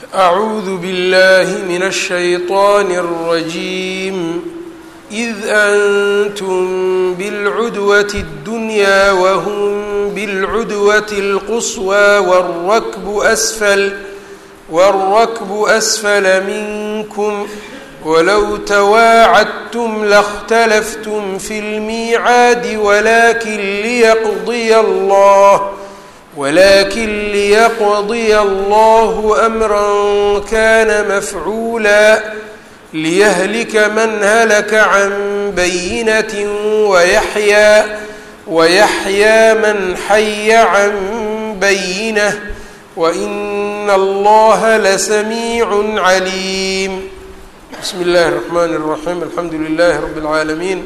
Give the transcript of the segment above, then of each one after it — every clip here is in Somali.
أعوذ بالله من الشيطان الرجيم إذ أنتم بالعدوة الدنيا وهم بالعدوة القصوى والركب أسفل والركب أسفل منكم ولو تواعدتم لاختلفتم في الميعاد ولكن ليقضي الله ولكن ليقضي الله أمرا كان مفعولا ليهلك من هلك عن بينة ويحيى ويحيى من حي عن بينة وإن الله لسميع عليم بسم الله الرحمن الرحيم الحمد لله رب العالمين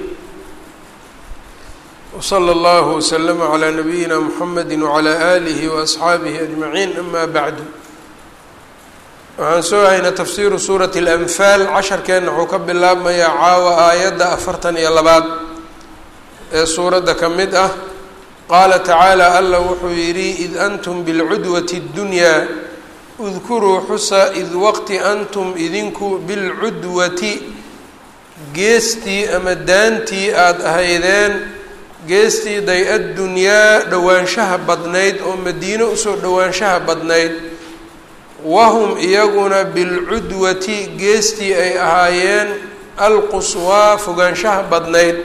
وصلى الله وسلم على نبيina mحamedi وعlى آlihi وأصxaabihi أجمaعiin ama bعdu waxaan soo haynaa tafsiru suuraة الأnfaal casharkeenna wuxuu ka bilaabmayaa caawa aayadda afartan iyo labaad ee suuradda ka mid ah qaala tacaalى alla wuxuu yidhi id antum bاlcudwaة الdunyaa اdkuruu xusa id waqti antum idinku bilcudwati geestii ama daantii aada ahaydeen geestii day-addunyaa dhowaanshaha badnayd oo madiino usoo dhowaanshaha badnayd wahum iyaguna bilcudwati geestii ay ahaayeen alquswaa fogaanshaha badnayd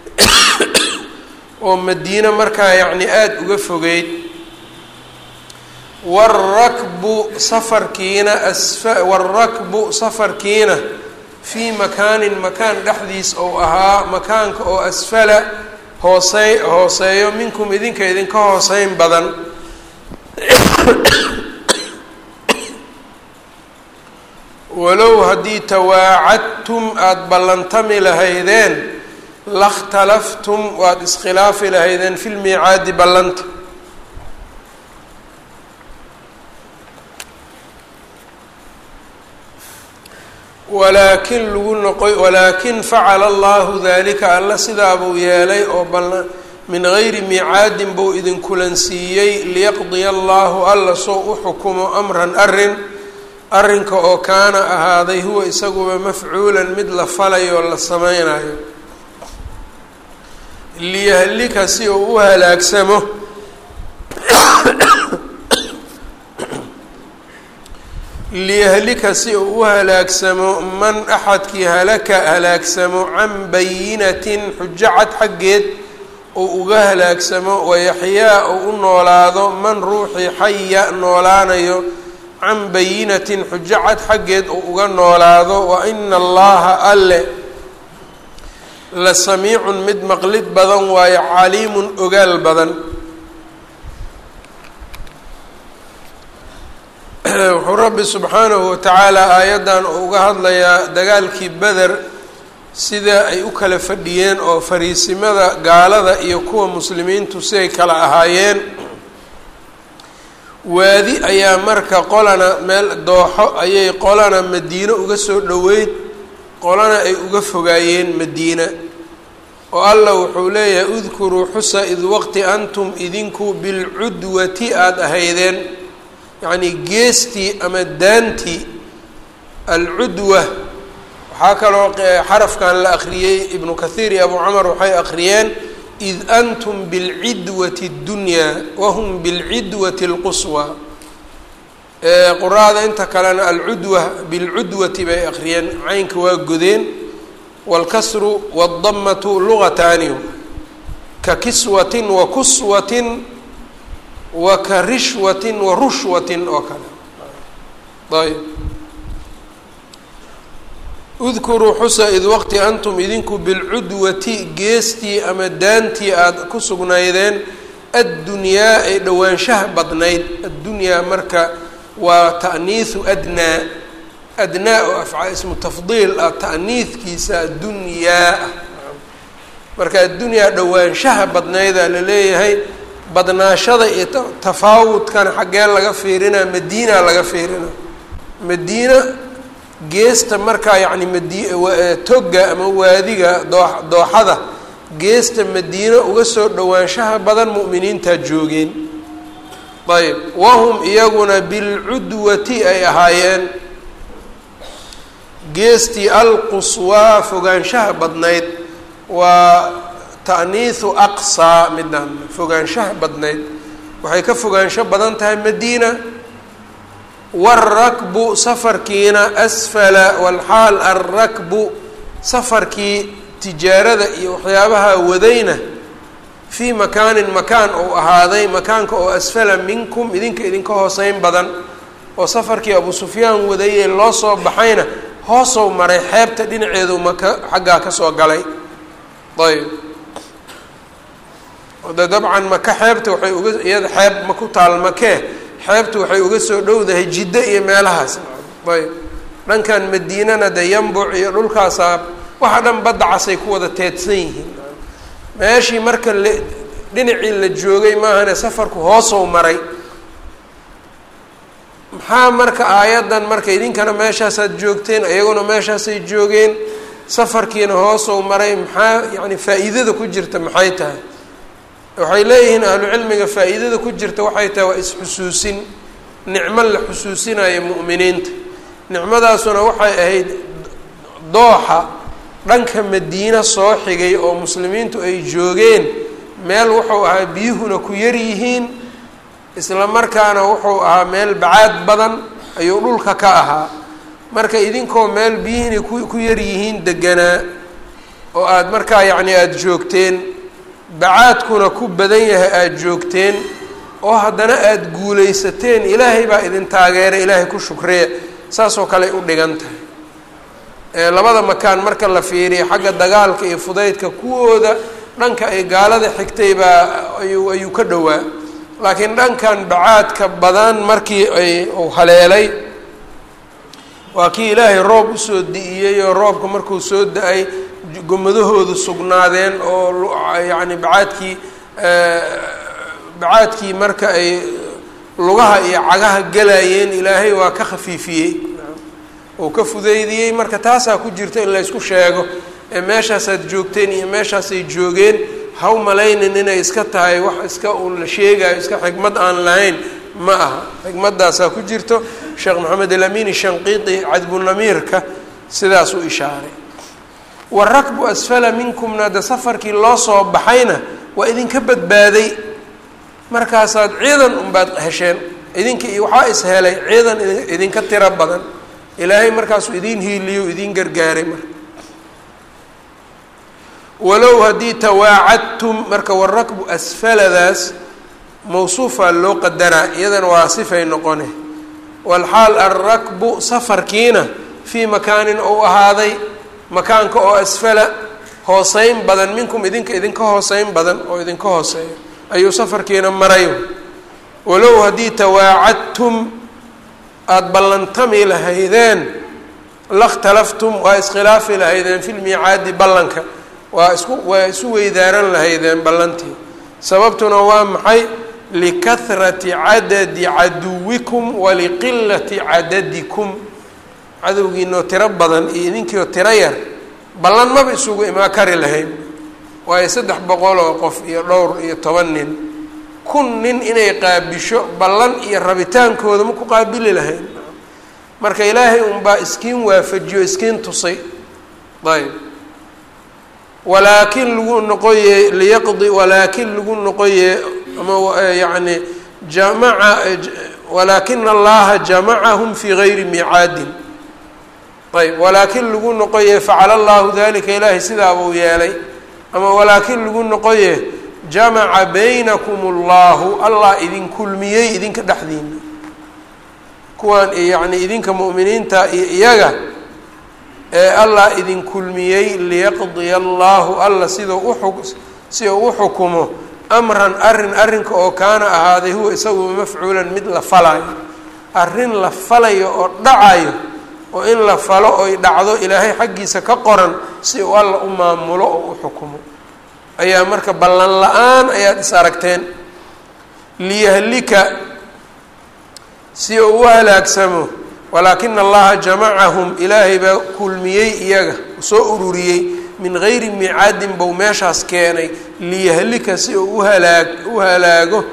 oo madiino markaa yacni aada uga fogeyd warakbu safarkiina asfa warakbu safarkiina fii makaanin makaan dhexdiis ou ahaa makaanka oo asfala hoosey hooseeyo minkum idinka idinka hooseyn badan walow haddii tawaacadtum aada ballantami lahaydeen lakhtalaftum waad iskhilaafi lahaydeen fi lmiicaadi ballanta walaakin lagu noqoy walaakin facala allahu dalika alla sidaa buu yeelay oo bal min gayri miicaadin buu idinkulansiiyey liyaqdiya allahu alla soo u xukumo amran arin arrinka oo kaana ahaaday huwa isaguba mafcuulan mid la falayo la sameynayo liyahlika si uu u halaagsamo liyahlika si uu u halaagsamo man axadkii halaka halaagsamo can bayinatin xujo cad xaggeed uu uga halaagsamo wayaxyaa uu u noolaado man ruuxii xaya noolaanayo can bayinatin xujo cad xaggeed uu uga noolaado wa ina allaha alle la samiicun mid maqlid badan waayo caliimun ogaal badan wuxuu rabbi subxaanahu watacaala aayaddan uu uga hadlayaa dagaalkii beder sida ay u kala fadhiyeen oo fariisimada gaalada iyo kuwa muslimiintu siday kala ahaayeen waadi ayaa marka qolana meel dooxo ayay qolana madiino uga soo dhoweyd qolana ay uga fogaayeen madiina oo allah wuxuu leeyahay udkuruu xusa id waqti antum idinku bilcudwati aada ahaydeen yacnii geestii ama daantii alcudwa waxaa kaloo xarafkan la akhriyey ibnu kathiir iyo abu camar waxay akhriyeen id antum bilcidwati اddunyaa wahum bilcidwati اlquswa quraada inta kalena alcudwa bilcudwati bay akhriyeen caynka waa godeen wاlkasru wاldamatu lugataani ka kiswatin wa kuswatin wa ka rishwatin wa rushwatin oo kale ayb udkuruu xusa id waqti antum idinku bilcudwati geestii ama daantii aada ku sugnaydeen addunyaa ay dhowaanshaha badnayd addunyaa marka waa ta'niisu adnaa adnaa oo afca ismu tafdiil ah ta'niidkiisa addunyaa ah marka addunyaa dhowaanshaha badnaydaa la leeyahay badnaashada iyo tafaawudkana xaggee laga fiirinaa madiina laga fiirinaa madiina geesta markaa yacni madi toga ama waadiga doo dooxada geesta madiino uga soo dhowaanshaha badan mu'miniintaa joogeen ayb wahum iyaguna bilcudwati ay ahaayeen geestii alquswaa fogaanshaha badnayd waa ta'niihu aqsaa midaan fogaanshaha badnayd waxay ka fogaansho badan tahay madiina waarakbu safarkiina asfala walxaal alrakbu safarkii tijaarada iyo waxyaabaha wadayna fii makaanin makaan ou ahaaday makaanka oo asfala minkum idinka idinka hooseyn badan oo safarkii abu sufyaan wadayee loo soo baxayna hoosow maray xeebta dhinaceedu maka xaggaa ka soo galay ayb de dabcan maka xeebta waxay uga iyada xeeb ma ku taal makee xeebtu waxay uga soo dhowdahay jiddo iyo meelahaas ayb dhankan madiinana de yambuc iyo dhulkaasaa waxa dhan badda casay ku wada teedsan yihiin meeshii marka la dhinacii la joogay maahane safarku hoosow maray maxaa marka aayaddan marka idinkana meeshaasaad joogteen iyaguna meeshaasay joogeen safarkiina hoosow maray maxaa yacni faa-iidada ku jirta maxay tahay waxay leeyihiin ahlu cilmiga faa-iidada ku jirta waxay tahay waa is-xusuusin nicmo la xusuusinayo mu'miniinta nicmadaasuna waxay ahayd dooxa dhanka madiina soo xigay oo muslimiintu ay joogeen meel wuxuu ahaa biyuhuna ku yar yihiin isla markaana wuxuu ahaa meel bacaad badan ayuu dhulka ka ahaa marka idinkoo meel biyihina ku ku yar yihiin deganaa oo aada markaa yacni aada joogteen bacaadkuna ku badan yahay aada joogteen oo haddana aada guulaysateen ilaahay baa idin taageeray ilaahay ku shukriya saasoo kale u dhigan tahay labada makaan marka la fiiriyo xagga dagaalka iyo fudaydka kuwooda dhanka ay gaalada xigtay baa ayuu ayuu ka dhowaa laakiin dhankan bacaadka badan markii ay uu haleelay waa kii ilaahay roob usoo di-iyey oo roobka markuu soo da-ay gomadahoodu sugnaadeen oo yacni bacaadkii bacaadkii marka ay lugaha iyo cagaha galayeen ilaahay waa ka khafiifiyey oo ka fudeydiyey marka taasaa ku jirta in la ysku sheego ee meeshaasaad joogteen iyo meeshaasay joogeen haw malaynin inay iska tahay wax iska uun la sheegayo iska xikmad aan lahayn ma aha xikmadaasaa ku jirto sheekh maxamed alamin shanqiiti cadbunamiirka sidaas u ishaaray warakbu asfala minkumna de safarkii loo soo baxayna waa idinka badbaaday markaasaad ciidan unbaad hesheen idinka iyo waxaa is helay ciidan idinka tiro badan ilaahay markaasuu idiin hiiliyo idiin gargaaray marka walow haddii tawaacadtum marka warakbu asfaladaas mawsuufaa loo qadaraa iyadana waa sifay noqone walxaal alrakbu safarkiina fii makaanin ou ahaaday makaanka oo asfala hooseyn badan minkum idinka idinka hooseyn badan oo idinka hooseeya ayuu safarkiina maray walow haddii tawaacadtum aada ballantami lahaydeen lakhtalaftum waa iskhilaafi lahaydeen fi lmiicaadi ballanka waa isku waa isu weydaaran lahaydeen ballantii sababtuna waa maxay likahrati cadadi caduwikum waliqilati cadadikum cadowgiinoo tiro badan iyo idinkiioo tiro yar ballan maba isugu imaa kari lahayn waayo saddex boqol oo qof iyo dhowr iyo toban nin kun nin inay qaabisho ballan iyo rabitaankooda ma ku qaabili lahayn marka ilaahay unbaa iskiin waafajiyo iskiin tusay ayb walaakin lagu noqoye liyaqdi walaakin lagu noqoye ama yacni jamaca walaakina allaha jamacahum fii gayri miicaadin ayb walaakin lagu noqoye facala allahu dalika ilaahay sidaabuu yeelay ama walaakin lagu noqoye jamaca baynakum allahu allah idin kulmiyey idinka dhexdiina kuwaan yacni idinka mu'miniinta iyo iyaga ee allah idin kulmiyey liyaqdiya allahu alla sidau uxu si uu u xukumo amran arrin arrinka oo kaana ahaaday huwa isagu mafcuulan mid la falayo arrin la falayo oo dhacayo oo in la falo oy dhacdo ilaahay xaggiisa ka qoran si uu alla u maamulo oo u xukumo ayaa marka ballan la-aan ayaad is aragteen liyahlika si uu u halaagsamo walaakina allaha jamacahum ilaahay baa kulmiyey iyaga soo ururiyey min gayri miicaadin bou meeshaas keenay liyahlika si uu uhalaag u halaago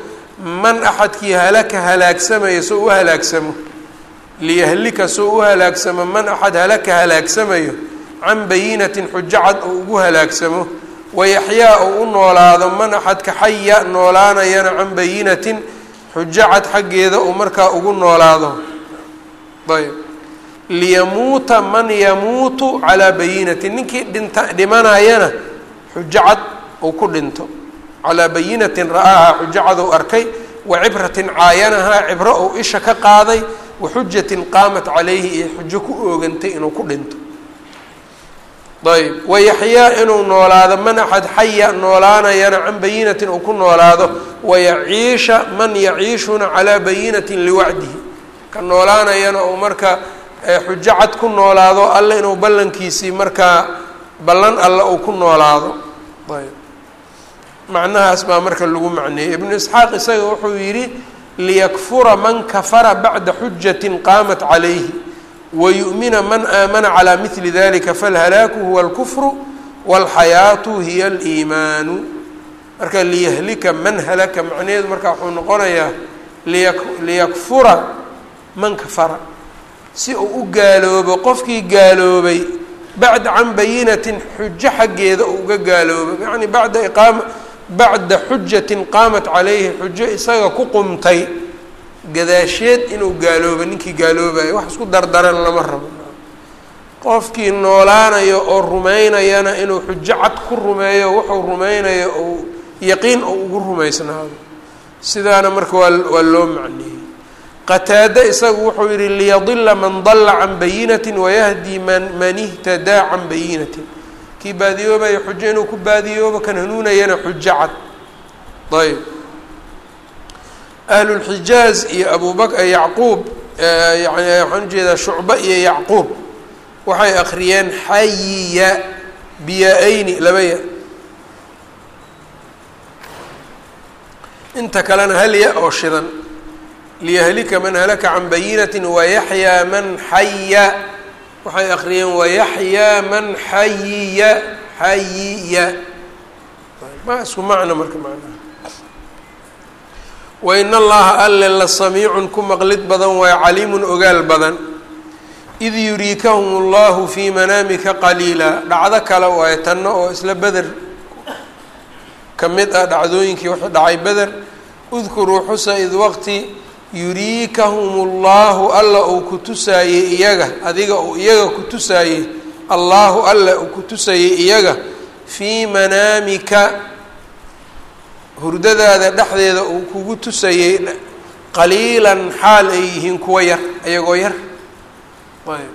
man axadkii halaka halaagsamaya soo u halaagsamo liyahlika soo u halaagsamo man axad halaka halaagsamayo can bayinatin xujo cad oo ugu halaagsamo wayaxyaa oo u noolaado man axadka xaya noolaanayana can bayinatin xujo cad xaggeeda uu markaa ugu noolaado ayb liyamuuta man yamuutu calaa bayinatin ninkii dhinta dhimanayana xujo cad uu ku dhinto calaa bayinatin ra'aahaa xujo cad uu arkay wa cibratin caayanahaa cibro uu isha ka qaaday wa xujatin qaamat calayhi iyo xujo ku oogantay inuu ku dhinto ayb wayaxyaa inuu noolaado man axad xaya noolaanayana can bayinatin uu ku noolaado wayaciisha man yaciishuna calaa bayinatin liwacdihi ka noolaanayana uu marka xujo cad ku noolaado alle inuu ballankiisii markaa ballan alle uu ku noolaado ayb macnahaas baa marka lagu macneeyey ibnu isxaaq isaga wuxuu yidhi liyakfura man kafara bacda xujatin qaamat calayhi wayu'mina man aamana calaa mili dalika falhalaaku huwa alkufru walxayaatu hiya aliimaanu marka liyahlika man halaka macnaheedu marka wuxuu noqonayaa liya liyakfura man kafara si uu u gaaloobo qofkii gaaloobay bacda can bayinatin xujo xaggeeda uu uga gaaloobo yacni bacda iqaama bacda xujatin qaamat calayhi xujo isaga ku qumtay gadaasheed inuu gaaloobo ninkii gaaloobayo wax isku dardaran lama rabo qofkii noolaanayo oo rumaynayana inuu xujo cad ku rumeeyo wuxuu rumaynayo ou yaqiin ou ugu rumaysnaado sidaana marka waa waa loo macneeyey qataade isagu wuxuu yihi liyadila man dalla can bayinatin wayahdi man man ihtadaa can bayinatin kii baadiyoobayo xujo inuu ku baadiyoobo kan hanuunayana xujo cad ayb ahlulxijaaz iyo abubak yacquub yani waxaan ujeedaa shucba iyo yacquub waxay akriyeen xayiya biyaa-ayni labaya inta kalena halya oo shidan liyahlika man halaka can bayinatin wayaxyaa man xaya waxay akriyeen wayaxyaa man xayiya xayiya ma isku macno marka macnaha wain allaha alle la samiicun ku maqlid badan waayo caliimun ogaal badan id yuriikahum allahu fii manaamika qaliila dhacdo kale waayo tanna oo isla beder ka mid ah dhacdooyinkii wuxuu dhacay beder udkuruu xusa id waqti yuriikahum allahu alla uu ku tusaayey iyaga adiga uu iyaga ku tusaayey allaahu alla uu ku tusayey iyaga fii manaamika hurdadaada dhexdeeda uu kugu tusayey qaliilan xaal ay yihiin kuwa yar ayagoo yar ayb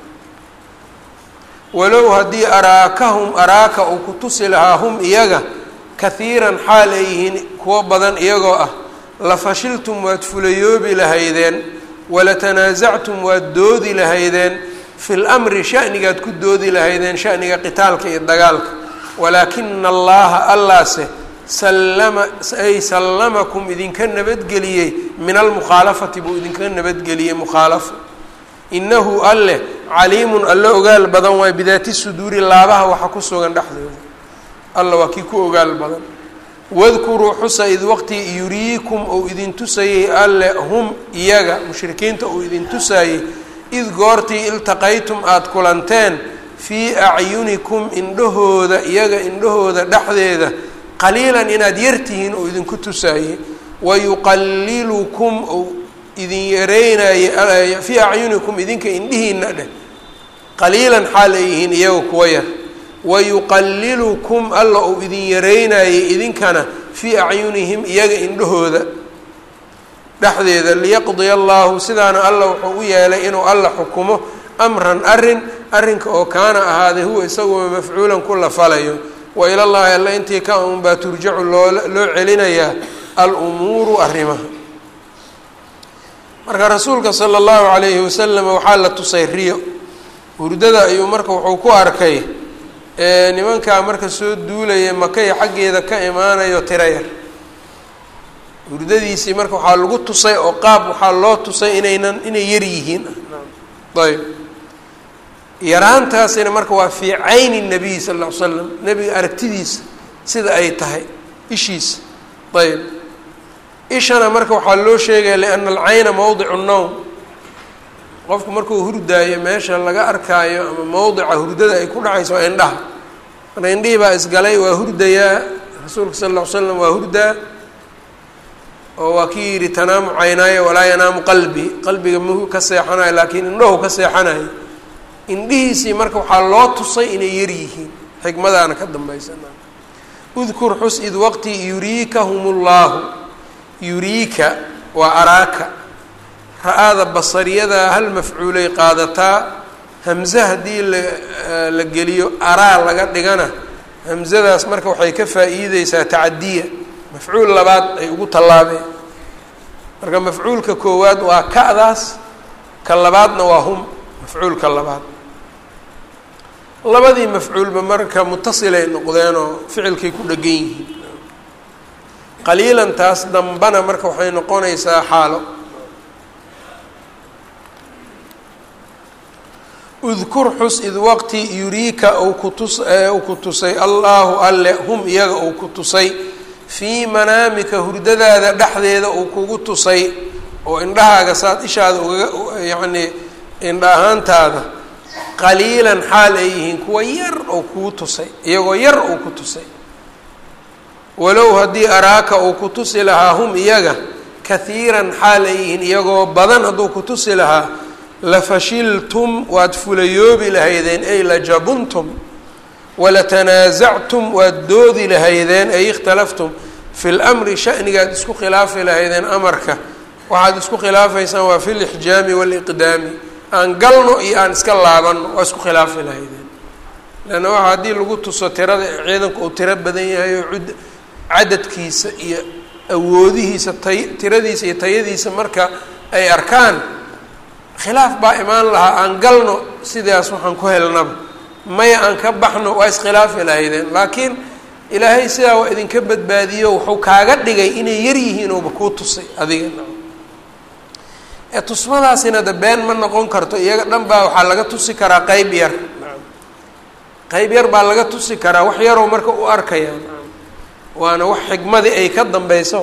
walow haddii araakahum araaka uu ku tusi lahaa hum iyaga kahiiran xaal ay yihiin kuwo badan iyagoo ah lafashiltum waad fulayoobi lahaydeen walatanaasactum waad doodi lahaydeen fi lamri shanigaad ku doodi lahaydeen shaniga qitaalka iyo dagaalka walaakina allaha allaase sallama ay sallamakum idinka nabadgeliyey min almukhaalafati buu idinka nabadgeliyey mukhaalafo inahu alleh caliimun alle ogaal badan waay bidaati suduuri laabaha waxa ku sugan dhexdooda alla waa kii ku ogaal badan wadkuruu xusa id waqti yuriikum ou idin tusayey alle hum iyaga mushrikiinta uu idin tusaayey id goortii iltaqaytum aada kulanteen fii acyunikum indhahooda iyaga indhahooda dhexdeeda qaliilan inaad yartihiin oo idinku tusaayey wayuqalilukum ou idin yareynaye fii acyunikum idinka indhihiina dheh qaliilan xaal ay yihiin iyaga kuwa yar wayuqalilukum alla uu idin yareynayey idinkana fii acyunihim iyaga indhahooda dhexdeeda liyaqdiya allahu sidaana alla wuxuu u yeelay inuu alla xukumo amran arin arrinka oo kaana ahaaday huwa isaguo mafcuulan ku la falayo wa ila llahi alla intii ka un baa turjacu loo loo celinayaa alumuuru arrimaha marka rasuulka sala allahu calayhi wasalam waxaa la tusay riyo hurdada ayuu marka wuxuu ku arkay nimankaa marka soo duulaya makaya xaggeeda ka imaanayo tiro yar hurdadiisii marka waxaa lagu tusay oo qaab waxaa loo tusay inaynan inay yar yihiin ayb yaraantaasina marka waa fii cayni nabiy sal ll ly slam nebiga aragtidiisa sida ay tahay ishiisa ayb ishana marka waxaa loo sheegaya liana alcayna mowdicu nowm qofku markuu hurdaayo meesha laga arkaayo ama mowdica hurdada ay ku dhacayso waa indhaha marka indhihii baa isgalay waa hurdayaa rasuulka sala alla ly slam waa hurdaa oo waa kii yidhi tanaamu caynaayo walaa yanaamu qalbi qalbiga mahu ka seexanayo laakiin indhahu ka seexanayo indhihiisii marka waxaa loo tusay inay yar yihiin xikmadaana ka dambaysana udkur xus id waqti yuriikahum llaahu yuriika waa araaka ra-aada basariyada hal mafcuulay qaadataa hamze haddii la la geliyo araa laga dhigana hamzadaas marka waxay ka faa-iideysaa tacadiya mafcuul labaad ay ugu tallaabeen marka mafcuulka koowaad waa ka-daas ka labaadna waa hum mafcuulka labaad labadii mafcuulba marka mutasilay noqdeenoo ficilkay ku dhegan yihiin qaliilan taas dambana marka waxay noqonaysaa xaalo udkur xus id waqti yuriika uu kutus uu ku tusay allaahu alle hum iyaga uu ku tusay fii manaamika hurdadaada dhexdeeda uu kugu tusay oo indhahaaga saad ishaada ugaga yacnii indha ahaantaada qaliilan xaal ay yihiin kuwa yar oo kugu tusay iyagoo yar uu ku tusay walow haddii araaka uu ku tusi lahaa hum iyaga kahiiran xaal ay yihiin iyagoo badan hadduu ku tusi lahaa lafashiltum waad fulayoobi lahaydeen ay lajabuntum walatanaasactum waad doodi lahaydeen ay ikhtalaftum fi lmri shanigaad isku khilaafi lahaydeen amarka waxaad isku khilaafaysaan waa fi lixjaami waaliqdaami aan galno iyo aan iska laabanno waa isku khilaafi lahaydeen leanna waxa haddii lagu tuso tirada ciidanku uu tiro badan yahay oo ud cadadkiisa iyo awoodihiisa tay tiradiisa iyo tayadiisa marka ay arkaan khilaaf baa imaan lahaa aan galno sidaas waxaan ku helnaba maya aan ka baxno waa iskhilaafi lahaydeen laakiin ilaahay sidaa waa idinka badbaadiyo wuxuu kaaga dhigay inay yar yihiin ooba kuu tusay adiga ee tusmadaasina de been ma noqon karto iyaga dhan baa waxaa laga tusi karaa qeyb yar qeyb yar baa laga tusi karaa wax yaroo marka u arkaya waana wax xikmadii ay ka dambeyso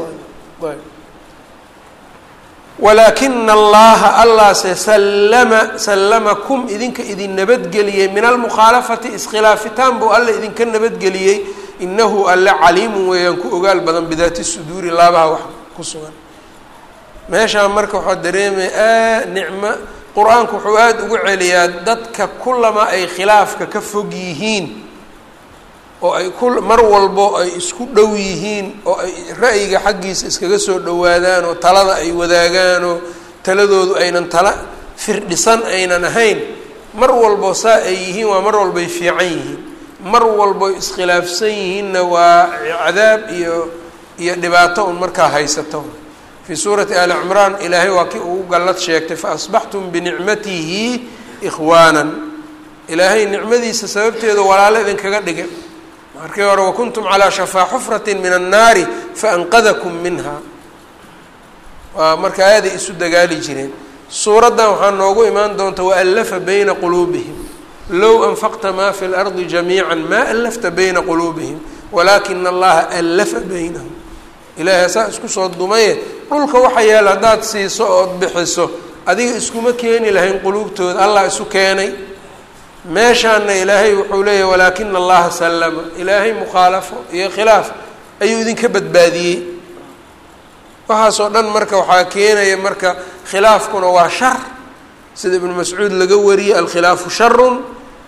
walaakina allaha allaase sallama sallamakum idinka idin nabadgeliyey min almukhaalafati iskhilaafitaan buu alla idinka nabadgeliyey inahu alle caliimun weeyaan ku ogaal badan bidaati suduuri laabaha wax ku sugan meeshaan marka waxaa dareemaya a nicmo qur-aanku wuxuu aada ugu celiyaa dadka kulama ay khilaafka ka fog yihiin oo ay ku mar walbo ay isku dhow yihiin oo ay ra'yiga xaggiisa iskaga soo dhowaadaan oo talada ay wadaagaan oo taladoodu aynan tala firdhisan aynan ahayn mar walbo saa ay yihiin waa mar walbay fiican yihiin mar walbo iskhilaafsan yihiinna waa cadaab iyo iyo dhibaato un markaa haysato fii suurati ali cimraan ilaahay waa kii ugu gallad sheegtay faasbaxtum binicmatihi ikhwaanan ilaahay nicmadiisa sababteeda walaalo idinkaga dhigay markii hore wakuntum calaa shafaa xufrati min annaari faanqadakum minha waa marka aaday isu dagaali jireen suuraddan waxaa noogu imaan doonta waallafa bayna quluubihim low anfaqta maa fi lardi jamiica maa allafta bayna quluubihim walaakina allaha allafa baynahum ilaahay saa isku soo dumaye dhulka waxa yaala haddaad siiso ood bixiso adiga iskuma keeni lahayn quluubtooda allah isu keenay meeshaana ilaahay wuxuu leeyahy walaakina allaha sallama ilaahay mukhaalafo iyo khilaaf ayuu idinka badbaadiyey waxaasoo dhan marka waxaa keenaya marka khilaafkuna waa shar sida ibnu mascuud laga wariyey alkhilaafu sharun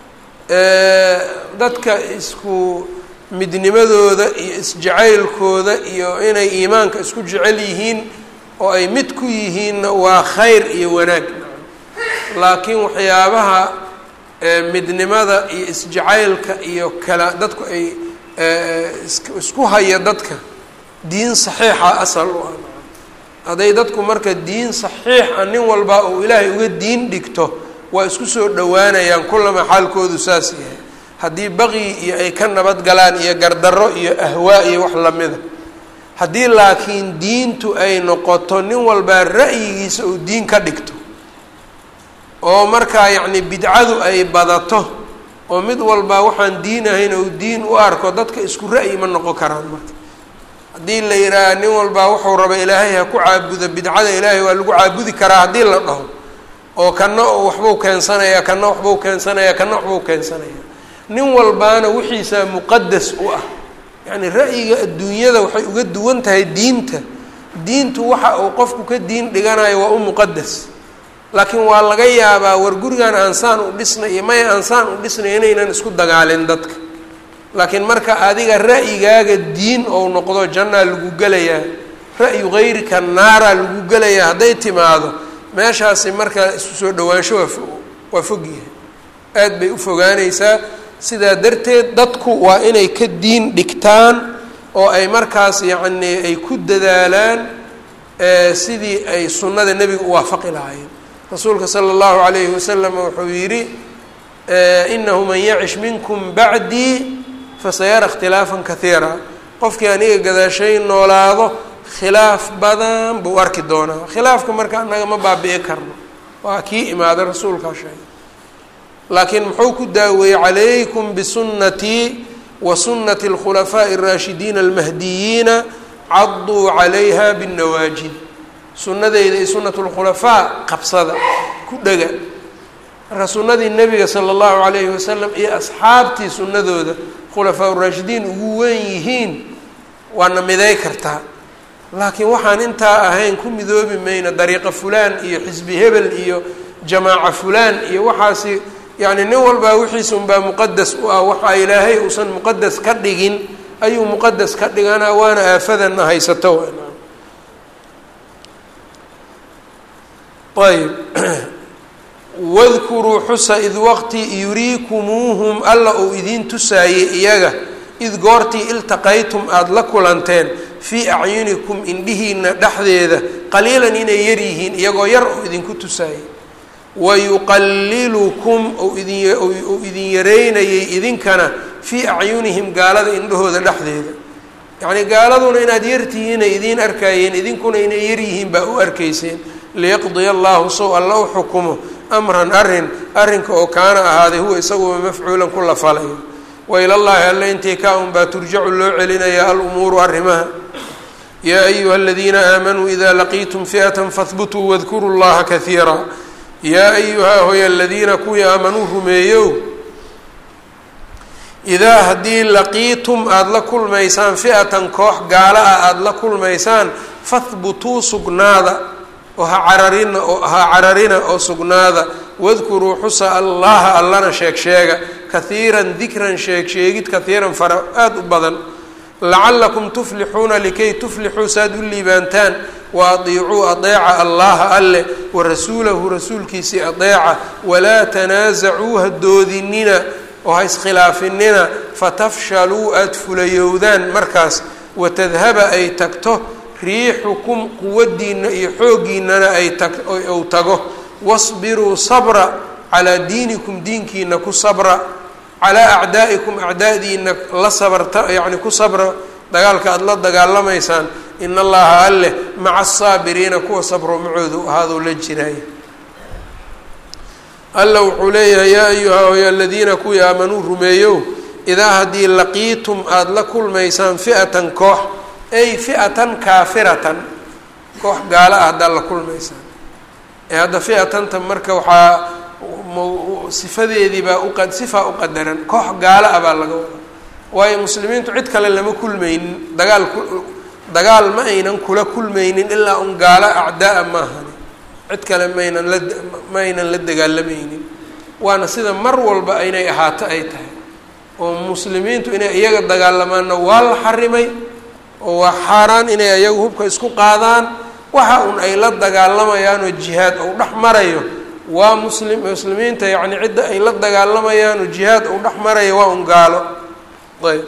dadka isku midnimadooda iyo isjacaylkooda iyo inay iimaanka isku jecel yihiin oo ay mid ku yihiinna waa khayr iyo wanaag laakiin waxyaabaha midnimada iyo isjacaylka iyo kala dadku ay isku haya dadka diin saxiixa asal u ah hadday dadku marka diin saxiixa nin walba uu ilaahay uga diin dhigto waa isku soo dhowaanayaan kullama xaalkoodu saas yahay haddii baqyi iyo ay ka nabad galaan iyo gardarro iyo ahwaa iyo wax lamida haddii laakiin diintu ay noqoto nin walbaa ra'yigiisa uu diin ka dhigto oo markaa yacni bidcadu ay badato oo mid walbaa waxaan diin ahayn ou diin u arko dadka isku ra'yi ma noqon karaan marka haddii la yidhaaha nin walbaa wuxuu raba ilaahay ha ku caabuda bidcada ilaahay waa lagu caabudi karaa haddii la dhaho oo kana waxbuu keensanaya kana waxbuu keensanaya kana waxbuu keensanaya nin walbaana wixiisaa muqadas u ah yacni ra'yiga adduunyada waxay uga duwan tahay diinta diintu waxa uu qofku ka diin dhiganayo waa u muqadas laakiin waa laga yaabaa war gurigan aansaan u dhisnay iyo maya aansaan u dhisnay inaynan isku dagaalin dadka laakiin marka adiga ra'yigaaga diin ou noqdo jannaa lagu gelayaa ra'yu hayrika naaraa lagu gelayaa hadday timaado meeshaasi marka isu soo dhawaansho waa waa fog yahay aad bay u fogaanaysaa sidaa darteed dadku waa inay ka diin dhigtaan oo ay markaas yacnii ay ku dadaalaan sidii ay sunnada nebiga u waafaqi lahaayeen rasuulka sala allahu calayhi wasalam wuxuu yidhi inahu man yacish minkum bacdii fasayara ikhtilaafan kaiira qofkii aniga gadaashay noolaado khilaaf badan buu arki doonaa khilaafka marka annaga ma baabi'i karno waa kii imaada rasuulkaa sheegay laakiin muxuu ku daaweeyey calaykum bisunnatii wa sunnati alkhulafaa'i araashidiina almahdiyiina caduu calayha binnawaajid sunnadeyda iyo sunnatu lkhulafaa qabsada ku dhega marka sunnadii nebiga sala allahu calayhi wasalam iyo asxaabtii sunnadooda khulafaa uraashidiin ugu weyn yihiin waana miday kartaa laakiin waxaan intaa ahayn ku midoobi mayno dariiqa fulaan iyo xisbi hebel iyo jamaaca fulaan iyo waxaasi yacni nin walbaa wixiisa unbaa muqadas u ah waxa ilaahay uusan muqadas ka dhigin ayuu muqadas ka dhiganaa waana aafadana haysato ayb wadkuruu xusa id waqti yuriikumuuhum alla uu idiin tusaayey iyaga id goortii iltaqaytum aada la kulanteen fii acyunikum indhihiina dhexdeeda qaliilan inay yar yihiin iyagoo yar oo idinku tusaayey wayuqalilukum ou idin yareynayay idinkana fii acyunihim gaalada indhahooda dhexdeeda yacnii gaaladuna inaad yartihiinay idiin arkaayeen idinkuna inay yaryihiin baa u arkayseen liyaqdiya allahu sow alla u xukumo amran arrin arrinka oo kaana ahaaday huwa isaguba mafcuulan ku la falayo wa ilallaahi alle intii ka un baa turjacu loo celinayaa alumuuru arrimaha yaa ayuha aladiina aamanuu idaa laqiitum fi'atan fahbutuu wadkuruu llaha kaiira yaa ayuhaa hoy aladiina kuwii aamanuu rumeeyow idaa haddii laqiitum aada la kulmaysaan fi'atan koox gaala ah aada la kulmaysaan fahbutuu sugnaada oo ha cararina oo ha cararina oo sugnaada wadkuruu xusa allaha allana sheeg sheega kahiiran dikran sheeg sheegid kahiiran fara aada u badan lacalakum tuflixuuna likay tuflixuu saad u liibaantaan wa adiicuu adeeca allaha alle wa rasuulahu rasuulkiisii adeeca walaa tanaasacuu ha doodinina oo ha iskhilaafinina fatafshaluu aada fulayowdaan markaas watadhaba ay tagto riixukum quwadiina iyo xooggiinana ay tag ou tago wasbiruu sabra calaa diinikum diinkiina ku sabra calaa acdaa'ikum acdaa'diina la sabarta yacni ku sabra dagaalka aada la dagaalamaysaan in allaha alleh maca asaabiriina kuwa sabro macoodu ahaaduu la jiraay alla wuxuu leeyahay yaa ayuha oy aladiina kuwii aamanuu rumeeyow idaa haddii laqiitum aada la kulmaysaan fi'atan koox ay fi'atan kaafiratan koox gaalo ah haddaad la kulmaysaan ee hadda fi'atanta marka waxaa sifadeediibaa uqa sifaa u qadaran koox gaalo ah baa laga wadaa waayo muslimiintu cid kale lama kulmaynin dagaal ku dagaal ma aynan kula kulmaynin ilaa un gaalo acdaa-a maahani cid kale maynan la ma aynan la dagaalamaynin waana sida mar walba inay ahaato ay tahay oo muslimiintu inay iyaga dagaalamaanna waa la xarimay oo waa xaaraan inay iyagu hubka isku qaadaan waxa un ay la dagaalamayaan oo jihaad ou dhex marayo waa muslim muslimiinta yacni cidda ay la dagaalamayaan oo jihaad ou dhex marayo waa un gaalo ayb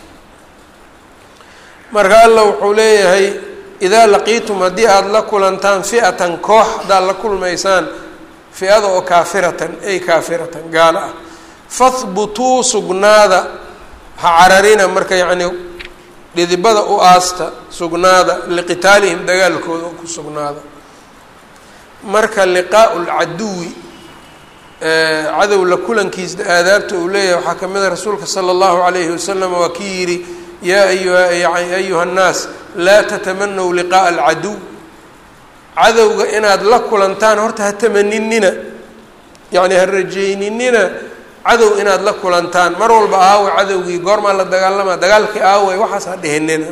marka alla wuxuu leeyahay idaa laqiitum haddii aada la kulantaan fi'atan koox haddaad la kulmaysaan fi-ada oo kaafiratan ay kaafiratan gaalo ah fahbutuu sugnaada ha cararina marka yacni dhidibada u aasta sugnaada liqitaalihim dagaalkooda ku sugnaada marka liqaau lcaduwi cadow la kulankiisa aadaabta uu leeyahay waxaa ka mid a rasuulka sala allahu calayhi wasalam waa kii yidhi yaa ayuha ayuha nnaas laa tatamanaw liqaa'a alcaduw cadowga inaad la kulantaan horta ha tamaninina yacni ha rajayninina cadow inaad la kulantaan mar walba aawe cadowgii goormaa la dagaalamaa dagaalkii aawe waxaas ha dhihinina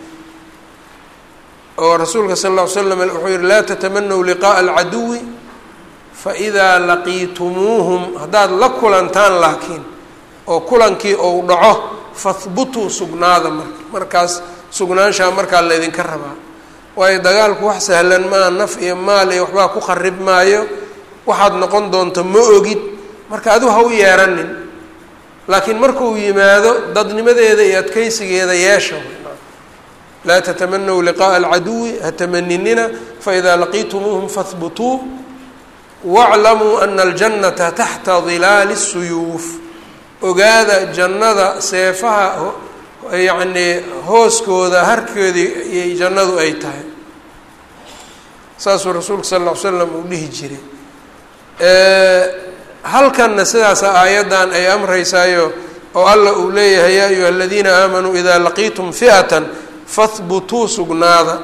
oo rasuulka sal lla ly slam wuxuu yihi laa tatamanaw liqaa'a alcaduwi faidaa laqiitumuuhum haddaad la kulantaan laakiin oo kulankii ou dhaco fahbutuu sugnaada marka markaas sugnaanshaa markaa laydinka rabaa waayo dagaalku wax sahlan maa naf iyo maal iyo waxbaa ku qarib maayo waxaad noqon doonto ma ogid marka adigu ha u yeeranin laakiin markuu yimaado dadnimadeeda iyo adkeysigeeda yeesha laa tatamanaw liqaa'a alcaduwi ha tamaninina faidaa laqiitumuuhum fahbutuu waclamuu ana aljannata taxta dilaali الsuyuuf ogaada jannada seefaha yacnii hooskooda harkeedii iyo jannadu ay tahay saasuu rasuulka sal ll ly slam uu dhihi jiray halkanna sidaasa aayaddan ay amreysaayo oo alla uu leeyahay yaa ayuha aladiina aamanuu idaa laqiitum fi'atan fahbutuu sugnaada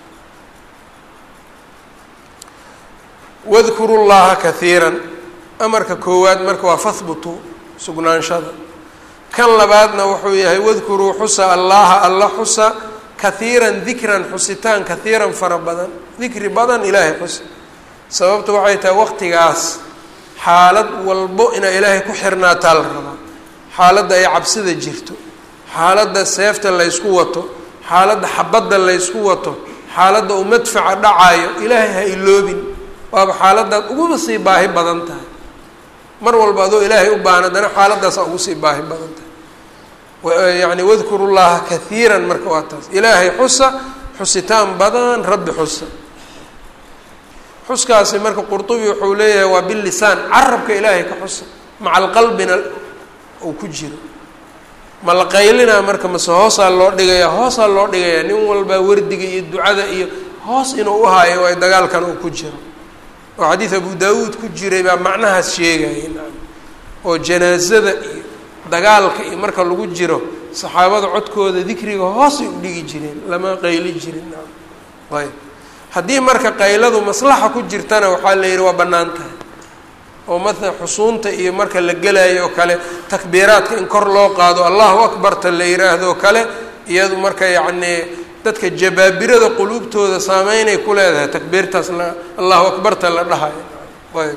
wadkuru llaha kahiiran amarka koowaad marka waa fahbutuu sugnaanshada kan labaadna wuxuu yahay wadkuruu xusa allaha alla xusa kahiiran dikran xusitaan kahiiran fara badan dikri badan ilaahay xusa sababtu waxay tahay waqtigaas xaalad walbo inaa ilaahay ku xirnaataa la rabaa xaaladda ay cabsida jirto xaaladda seefta laysku wato xaaladda xabadda laysku wato xaaladda uu madfaca dhacaayo ilaahay ha iloobin waaba xaaladaad uguba sii baahi badan tahay mar walba adoo ilaahay u baahan haddana xaaladaasaa ugu sii baahi badan tahay yacni wadkuru llaha kahiiran marka waa taas ilaahay xusa xusitaan badan rabbi xusa xuskaasi marka qurtubi wuxuu leeyahay waa bilisaan carabka ilaahay ka xusa maca alqalbina uu ku jiro ma la qaylinaa marka mase hoosaa loo dhigayaa hoosaa loo dhigayaa nin walbaa wardiga iyo ducada iyo hoos inuu uhaayo ay dagaalkan uu ku jiro oo xadiid abu daawuud ku jiray baa macnahaas sheegaya oo janaasada iyo dagaalka iyo marka lagu jiro saxaabada codkooda dikriga hoosay u dhigi jireen lama qayli jirin ayb haddii marka qayladu maslaxa ku jirtana waxaa la yidhi waa bannaan tahay oo matala xusuunta iyo marka la gelayo oo kale takbiiraadka in kor loo qaado allahu akbarta la yidhaahdo kale iyadu marka yacnii dadka jabaabirada quluubtooda saameynay ku leedahay takbiirtaas la allahu akbarta la dhahayo ayb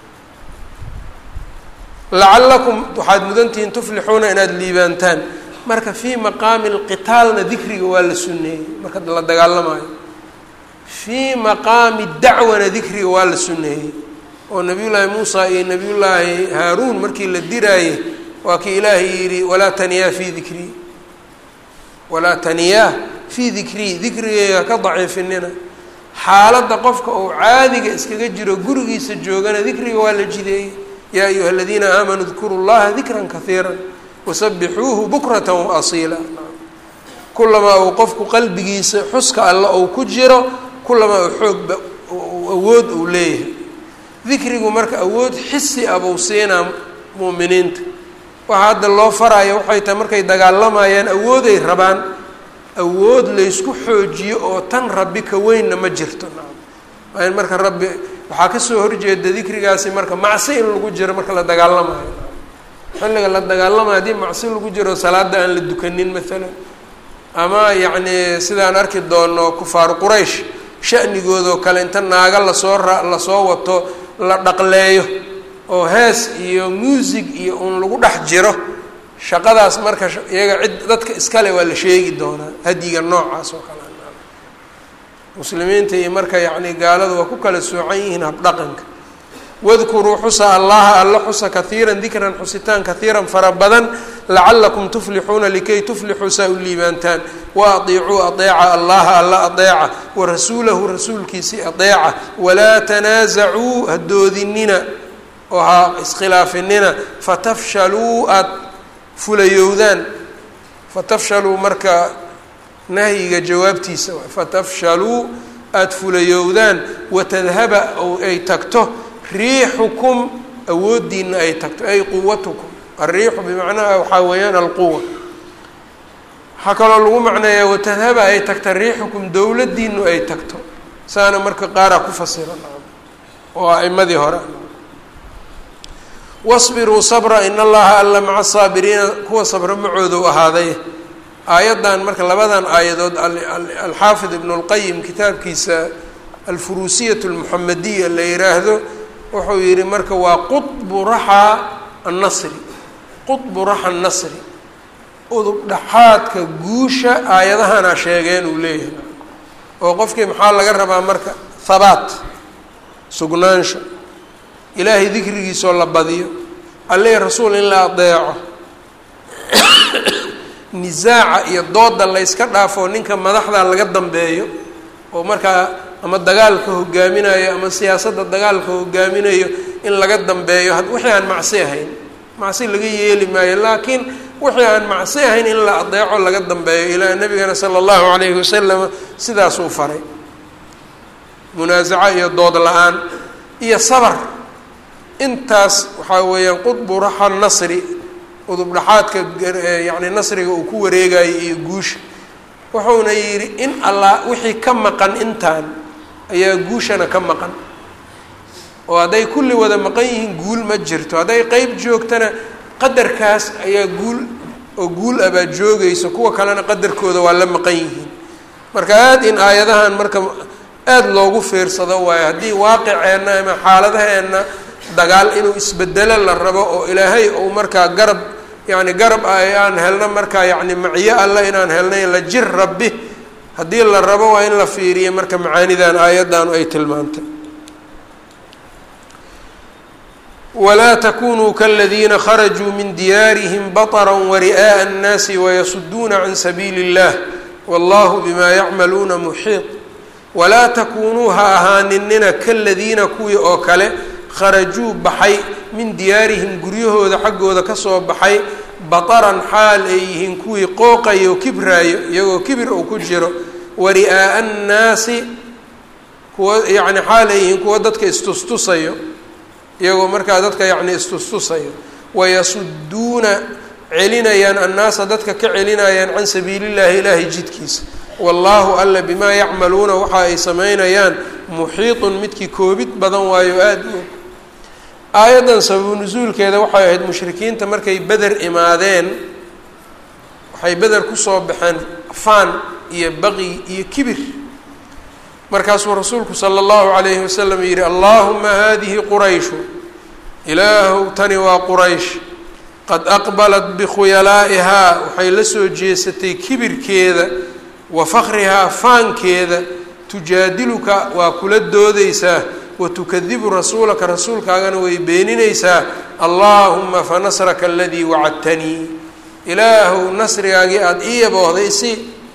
lacallakum waxaad mudantihiin tuflixuuna inaad liibaantaan marka fii maqaami lqitaalna dikriga waa la sunneeyey marka la dagaalamayo fii maqaami dacwana dikriga waa la sunneeyey oo nabiyullaahi muusa iyo nabiyullaahi haaruun markii la diraayey waa kii ilaahay yidhi walaa taniyaa fii dikrii walaa taniyaa fii dikrii dikrigeyga ka daciifinina xaaladda qofka uu caadiga iskaga jiro gurigiisa joogana dikriga waa la jideeyey yaa ayuha aladiina aamanuu dkuru llaha dikran kahiira wasabixuuhu bukrata waasiila kulamaa uu qofku qalbigiisa xuska alla ou ku jiro kulamaa uu xoogba awood uu leeyahay dikrigu marka awood xisi ah buu siinaa mu'miniinta waxaa hadda loo faraya waxay tahay markay dagaalamayaan awooday rabaan awood laysku xoojiyo oo tan rabbi ka weynna ma jirto waa in marka rabbi waxaa kasoo horjeeda dikrigaasi marka macsi in lagu jiro marka la dagaalamayo xilliga la dagaalamayo haddii macsi lagu jiro salaada aan la dukanin maalan ama yacni sidaan arki doono kufaaru quraysh shanigoodoo kale inta naaga lasoo ra lasoo wato la dhaqleeyo oo hees iyo muusig iyo uun lagu dhex jiro shaqadaas marka iyaga cid dadka iskale waa la sheegi doonaa hadiga noocaas oo kale muslimiinta iyo marka yacni gaaladu waa ku kala soocan yihiin habdhaqanka wadkuruu xusa allaha alla xusa kahiiran dikran xusitaan kahiiran fara badan lacalakum tuflixuuna likay tuflixuu saa u liibaantaan wa adiicuu adeeca allaha alla adeeca wa rasuulahu rasuulkiisii adeeca walaa tanaasacuu ha doodinina oo ha iskhilaafinina fatafshaluu aada fulayowdaan fatafshaluu marka nahyiga jawaabtiisa fatafshaluu aada fulayowdaan watadhaba oo ay tagto riixukum awooddiina ay tagto ay quwatukum alriixu bimacnaha waxaa weeyaan alquwa waxaa kaloo lagu macneeyaa watadhaba ay tagta riixukum dowladdiinu ay tagto saana marka qaaraa ku fasira oo a'imadii hore wasbiruu sabra in allaha alla maca saabiriina kuwa sabra macoodu ahaaday aayaddan marka labadan aayadood alxaafid ibnu اlqayim kitaabkiisa alfuruusiyat اlmuxamadiya la yiraahdo wuxuu yihi marka waa qطbu raxa annasri qطbu raxa annasri udub dhaxaadka guusha aayadahana sheegeen uu leeyahay oo qofkii maxaa laga rabaa marka habaat sugnaansho ilaahay dikrigiisoo la badiyo alleh rasuul in la adeeco nisaaca iyo dooda layska dhaafo ninka madaxda laga dambeeyo oo markaa ama dagaalka hogaaminayo ama siyaasadda dagaalka hogaaminayo in laga dambeeyo wixii aan macsi ahayn macsi laga yeeli maayo laakiin wixii aan macsi ahayn in la adeeco laga dambeeyo ilaa nabigana sala allahu calayhi wasalam sidaasuu faray munaasaco iyo dood la-aan iyo sabar intaas waxaa weeyaan qudbu raxa nasri udub dhaxaadka yacni nasriga uu ku wareegayo iyo guusha wuxuuna yidhi in allah wixii ka maqan intaan ayaa guushana ka maqan oo hadday kulli wada maqan yihiin guul ma jirto hadday qeyb joogtana qadarkaas ayaa guul oo guul ah baa joogaysa kuwa kalena qadarkooda waa la maqan yihiin marka aada in aayadahan marka aada loogu fiirsado waayo haddii waaqiceenna ama xaaladaheenna dagaal inuu isbedelo la rabo oo ilaahay ou markaa garab yacni garab ah aan helno markaa yacni maciyo alla inaan helnay la jir rabbi haddii la rabo waa in la fiiriyo marka macaanidan aayaddaanu ay tilmaantay walaa takunuu kaladiina kharajuu min diyaarihim baطra wari'aaءa الnaasi wayasuduuna can sabiili اllah wallahu bima yacmaluuna muxiiط walaa takunuu ha ahaaninina kaladiina kuwii oo kale kharajuu baxay min diyaarihim guryahooda xaggooda kasoo baxay bataran xaal ay yihiin kuwii qooqayo o kibraayo iyagoo kibir uu ku jiro wari'aa'a annaasi kuwa yacni xaal ay yihiin kuwa dadka istustusayo iyagoo markaa dadka yacni istustusayo wayasuduuna celinayaan annaasa dadka ka celinayaan can sabiilillahi ilaahay jidkiisa wallaahu alla bimaa yacmaluuna waxa ay samaynayaan muxiiطun midkii koobid badan waayo aada u og aayaddan sababu nusuulkeeda waxay ahayd mushrikiinta markay beder imaadeen waxay beder kusoo baxeen faan iyo baqi iyo kibir markaasuu rasuulku sala allahu calayhi wasalam yidhi allaahuma hadihi qurayshu ilaahow tani waa quraysh qad aqbalat bikhuyalaa'ihaa waxay la soo jeesatay kibirkeeda wa fakrihaa faankeeda tujaadiluka waa kula doodaysaa watukadibu rasuulaka rasuulkaagana way beeninaysaa allaahuma fanasraka aladii wacadtanii ilaahow nasrigaagii aada ii yaboohday si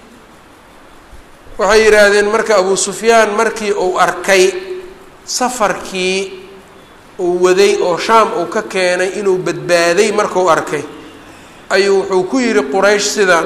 waxay yidhaahdeen marka abuu sufyaan markii uu arkay safarkii uu waday oo shaam uu ka keenay inuu badbaaday markuu arkay ayuu wuxuu ku yidhi quraysh sidaan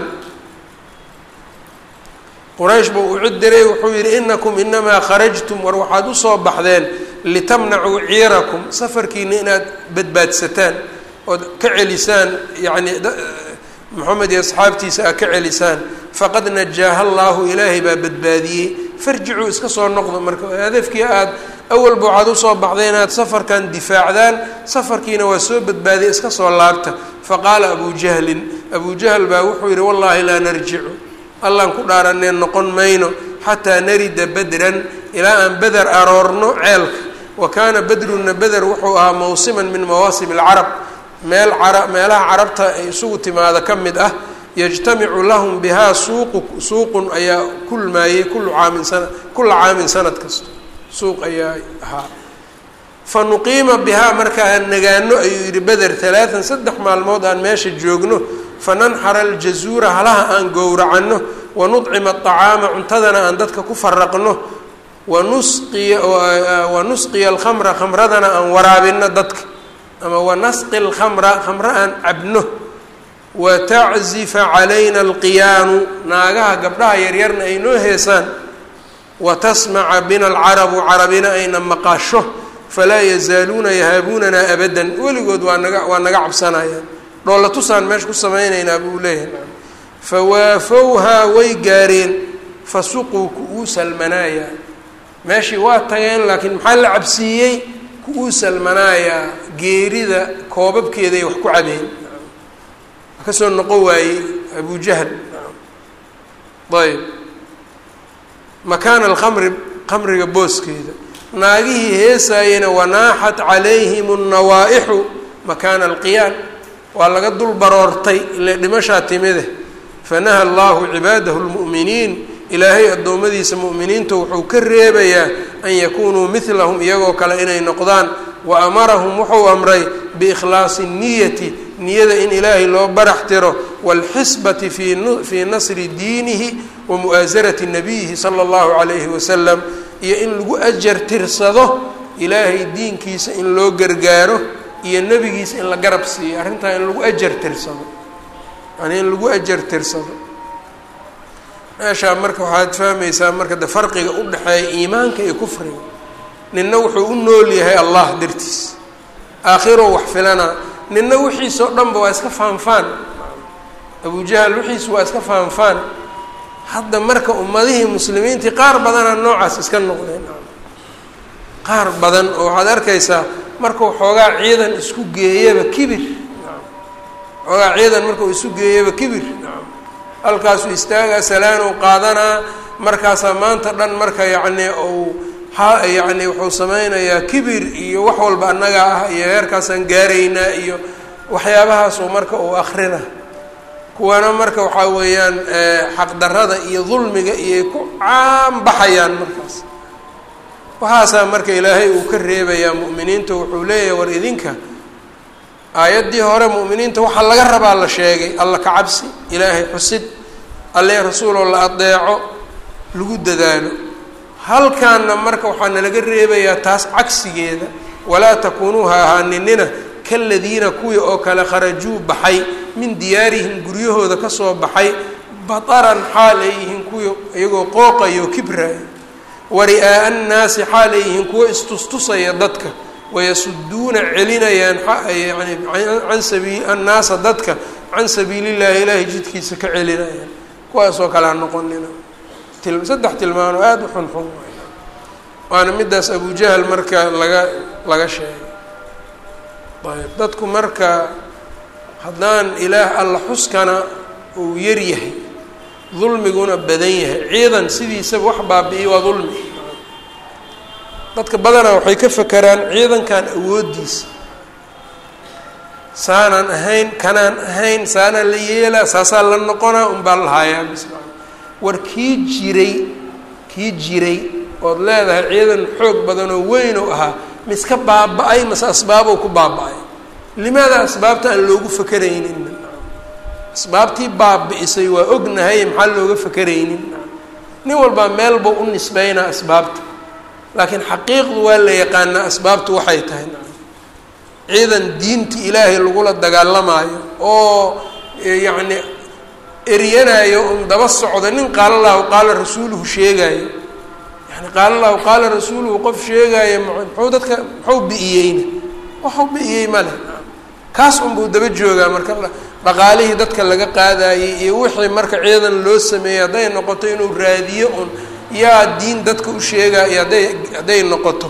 quraysh buu u cid diray wuxuu yidhi inakum inamaa kharajtum war waxaad usoo baxdeen litamnacuu ciirakum safarkiina inaad badbaadsataan ood ka celisaan yacni moxamed iyo asxaabtiisa aad ka celisaan faqad najaaha allaahu ilaahay baa badbaadiyey farjicuu iska soo noqdo marka hadafkii aada awalba waxaad usoo baxday inaad safarkan difaacdaan safarkiina waa soo badbaadiyay iska soo laabta faqaala abuu jahlin abuu jahl baa wuxuu yidhi wallaahi laa narjicu allaan ku dhaaranee noqon mayno xataa narida bedran ilaa aan beder aroorno ceelka wa kaana bedruna beder wuxuu ahaa mawsiman min mawaasim alcarab meel cara meelaha carabta ay isugu timaada ka mid ah yajtamicu lahum bihaa suuqu suuqun ayaa kulmaayey kullu caamin sana kulla caamin sanad kasta suuq ayaa ahaa fa nuqiima bihaa marka aan nagaano ayuu yidhi beder talaatan saddex maalmood aan meesha joogno fananxara aljazuura halaha aan gowracanno wanudcima aطacaama cuntadana aan dadka ku faraqno wanusqiya wanusqiya alkhamra khamradana aan waraabino dadka ama wanasqi lkhamra khamre aan cabno wataczifa calayna alqiyaanu naagaha gabdhaha yaryarna ay noo heesaan watasmaca bina alcarabu carabina ayna maqasho falaa yazaaluuna yahaabuunanaa abadan weligood waa naga waa naga cabsanayaan dhoolla tusaan meesha ku samaynaynaa buu leeyahay fawaafowhaa way gaareen fasuquu ku-uu salmanaayaa meeshii waa tageen laakiin maxaa la cabsiiyey ku-uu salmanaayaa geerida koobabkeeday wax ku cabeen ka soo noqon waayey abu jahl ayb makaana alkhamri khamriga booskeeda naagihii heesaayena wanaaxat calayhim annawaa-ixu makaana alqiyaan waa laga dul baroortay ile dhimashaa timide fanaha allahu cibaadahu lmu'miniin ilaahay addoommadiisa mu'miniinta wuxuu ka reebayaa an yakunuu midlahum iyagoo kale inay noqdaan wa amarahum wuxuu amray biikhlaasi niyati niyada in ilaahay loo barax tiro waalxisbati fii nasri diinihi wa mu'aasarati nabiyihi sala allahu calayhi wasalam iyo in lagu ajar tirsado ilaahay diinkiisa in loo gargaaro iyo nebigiisa in la garab siiyo arrintaa in lagu ajar tirsado yani in lagu ajar tirsado meeshaa marka waxaad fahmaysaa marka de farqiga u dhexeeya iimaanka iyo kufriga ninna wuxuu u nool yahay allah dartiis aakhiroo wax filana ninna wixiisoo dhanba waa iska faanfaan abujahal wixiisu waa iska faanfaan hadda marka ummadihii muslimiintii qaar badanaa noocaas iska noqdeen qaar badan oo waxaad arkaysaa markuu xoogaa ciidan isku geeyaba kibir xoogaa ciidan markuu isu geeyaba kibir halkaasuu istaagaa salaanow qaadanaa markaasaa maanta dhan marka yacni uu ha yacni wuxuu sameynayaa kibir iyo wax walba annagaa ah iyo heerkaasaan gaaraynaa iyo waxyaabahaasuu marka uu akrina kuwana marka waxaa weeyaan xaqdarada iyo dulmiga iyoy ku caanbaxayaan markaas waxaasaa marka ilaahay uu ka reebayaa mu'miniinta wuxuu leeyahay war idinka aayaddii hore mu'miniinta waxaa laga rabaa la sheegay alla ka cabsi ilaahay xusid alle rasuuloo la adeeco lagu dadaalo halkaanna marka waxaa nalaga reebayaa taas cagsigeeda walaa takuunuu ha ahaaninina kaladiina kuwii oo kale kharajuu baxay min diyaarihim guryahooda kasoo baxay bataran xaal ay yihiin kuwii iyagoo qooqayo kibraayo wari'aa'a annaasi xaal ay yihiin kuwo istustusaya dadka wayasuduuna celinayaan yani can sabii annaasa dadka can sabiilillahi ilaahay jidkiisa ka celinayaan kuwaasoo kale ha noqonina saddex tilmaano aada u xunxun waana midaas abujahal marka laga laga sheegay ayb dadku marka haddaan ilaah alla xuskana uu yar yahay dulmiguna badan yahay ciidan sidiisaba wax baabi'iy waa dulmi dadka badanaa waxay ka fakeraan ciidankan awooddiisa saanaan ahayn kanaan ahayn saanaan la yeelaa saasaa la noqonaa unbaa lahaayaa bis war kii jiray kii jiray ood leedahay ciidan xoog badanoo weyn oo ahaa miska baaba-ay mase asbaabou ku baaba-ay limaada asbaabta aan loogu fakeraynin asbaabtii baabi-isay waa ognahay maxaa looga fakeraynin nin walbaa meel buu u nisbeynaa asbaabta laakiin xaqiiqdu waa la yaqaanaa asbaabtu waxay tahay ciidan diinta ilaahay lagula dagaalamaayo oo yacni eryanayo un daba socda nin qaala lahu qaala rasuuluhu sheegaayo yani qaala lahu qaala rasuuluhu qof sheegaayo muxuu dadka muxuu bi-iyeyna waxuu bi-iyey ma leh kaas unbuu daba joogaa marka dhaqaalihii dadka laga qaadayey iyo wixii marka ciidan loo sameeyey hadday noqoto inuu raadiyo un yaa diin dadka u sheegaayo hadday hadday noqoto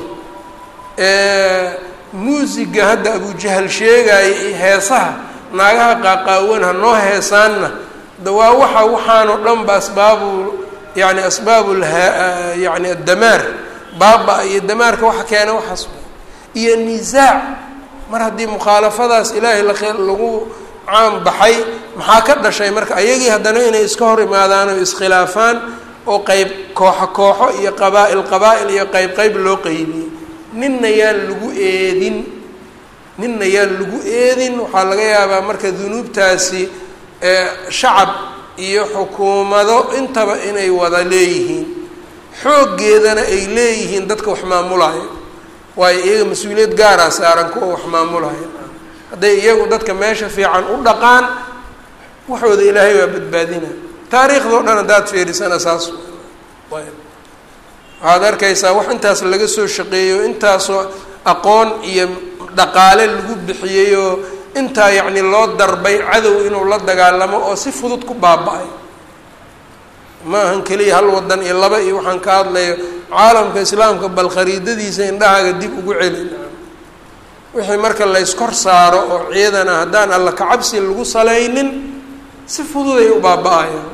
muusiga hadda abujahal sheegaayo iyo heesaha naagaha qaaqaawan ha noo heesaanna da waa waxa waxaanoo dhan ba asbaabu yani asbaabu yani addamaar baaba iyo damaarka waxa keena waxaas iyo nisaac mar haddii mukhaalafadaas ilaahay lagu caan baxay maxaa ka dhashay marka ayagii haddana inay iska hor imaadaan oo iskhilaafaan oo qeyb kooxo kooxo iyo qabaa-il qabaa-il iyo qeyb qeyb loo qeybiyey ninna yaan lagu eedin ninna yaan lagu eedin waxaa laga yaabaa marka dunuubtaasi shacab iyo xukuumado intaba inay wada leeyihiin xooggeedana ay leeyihiin dadka wax maamulaayo waayo iyaga mas-uuliyad gaaraa saaran kuwa wax maamulaya hadday iyagu dadka meesha fiican u dhaqaan waxooda ilaahay waa badbaadina taariikhdao dhan haddaad fiirisana saas ayb waxaad arkaysaa wax intaas laga soo shaqeeyo intaasoo aqoon iyo dhaqaale lagu bixiyeyoo intaa yacni loo darbay cadow inuu la dagaalamo oo si fudud ku baaba-ay ma ahan keliya hal wadan iyo laba iyo waxaan ka hadlayo caalamka islaamka bal khariidadiisa indhahaaga dib ugu celin wixii marka layskor saaro oo ciidana haddaan alla kacabsi lagu salaynin si fududay u baaba-ayaan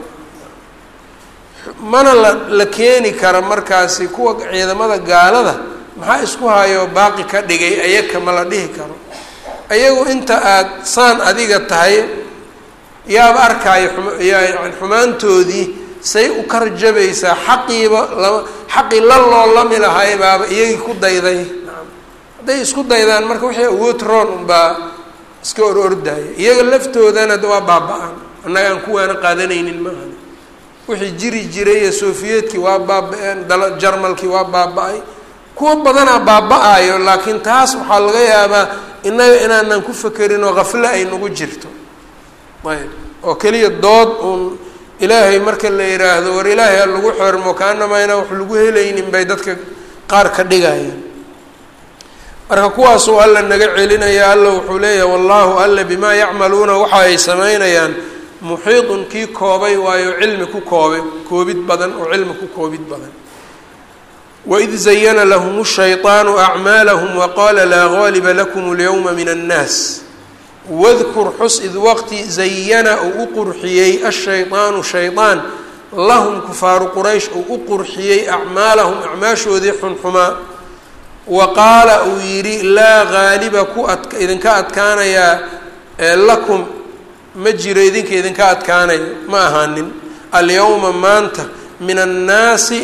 mana la la keeni kara markaasi kuwa ciidamada gaalada maxaa isku hayo baaqi ka dhigay ayaka ma la dhihi karo ayagu inta aada saan adiga tahay yaaba arkaayo yani xumaantoodii say u karjabaysaa xaqiiba lama xaqii la loolami lahay baaba iyagii ku dayday hadday isku daydaan marka wixii awood roon unbaa iska or ordaya iyaga laftoodana waa baaba-aan annaga aan kuwaana qaadanaynin maaha wixii jiri jiray iyo sofiyeetkii waa baaba-een dala jarmalkii waa baaba-ay kuwa badanaa baaba-ayo laakiin taas waxaa laga yaabaa innaga inaanan ku fekerin oo kafle ay nagu jirto ayb oo keliya dood uun ilaahay marka la yidhaahdo war ilaahay ha lagu xormo kaanamaa inaan wax lagu helaynin bay dadka qaar ka dhigayaan marka kuwaasuu alla naga celinaya alla wuxuu leeyahay wallaahu alla bimaa yacmaluuna waxa ay samaynayaan muxiidun kii koobay waayo cilmi ku koobe koobid badan oo cilmi ku koobid badan waid zayana lahum shayطaanu acmaalahum waqaala laa gaaliba lakum اlyowma min annaas wadkur xus id waqti zayana uu u qurxiyey ashayطaanu shayطaan lahum kufaaru quraysh uu u qurxiyey acmaalahum acmaashoodii xunxumaa wa qaala uu yidhi laa gaaliba ku ad idinka adkaanayaa lakum ma jiro idinka idinka adkaanayo ma ahaanin alyowma maanta min annaasi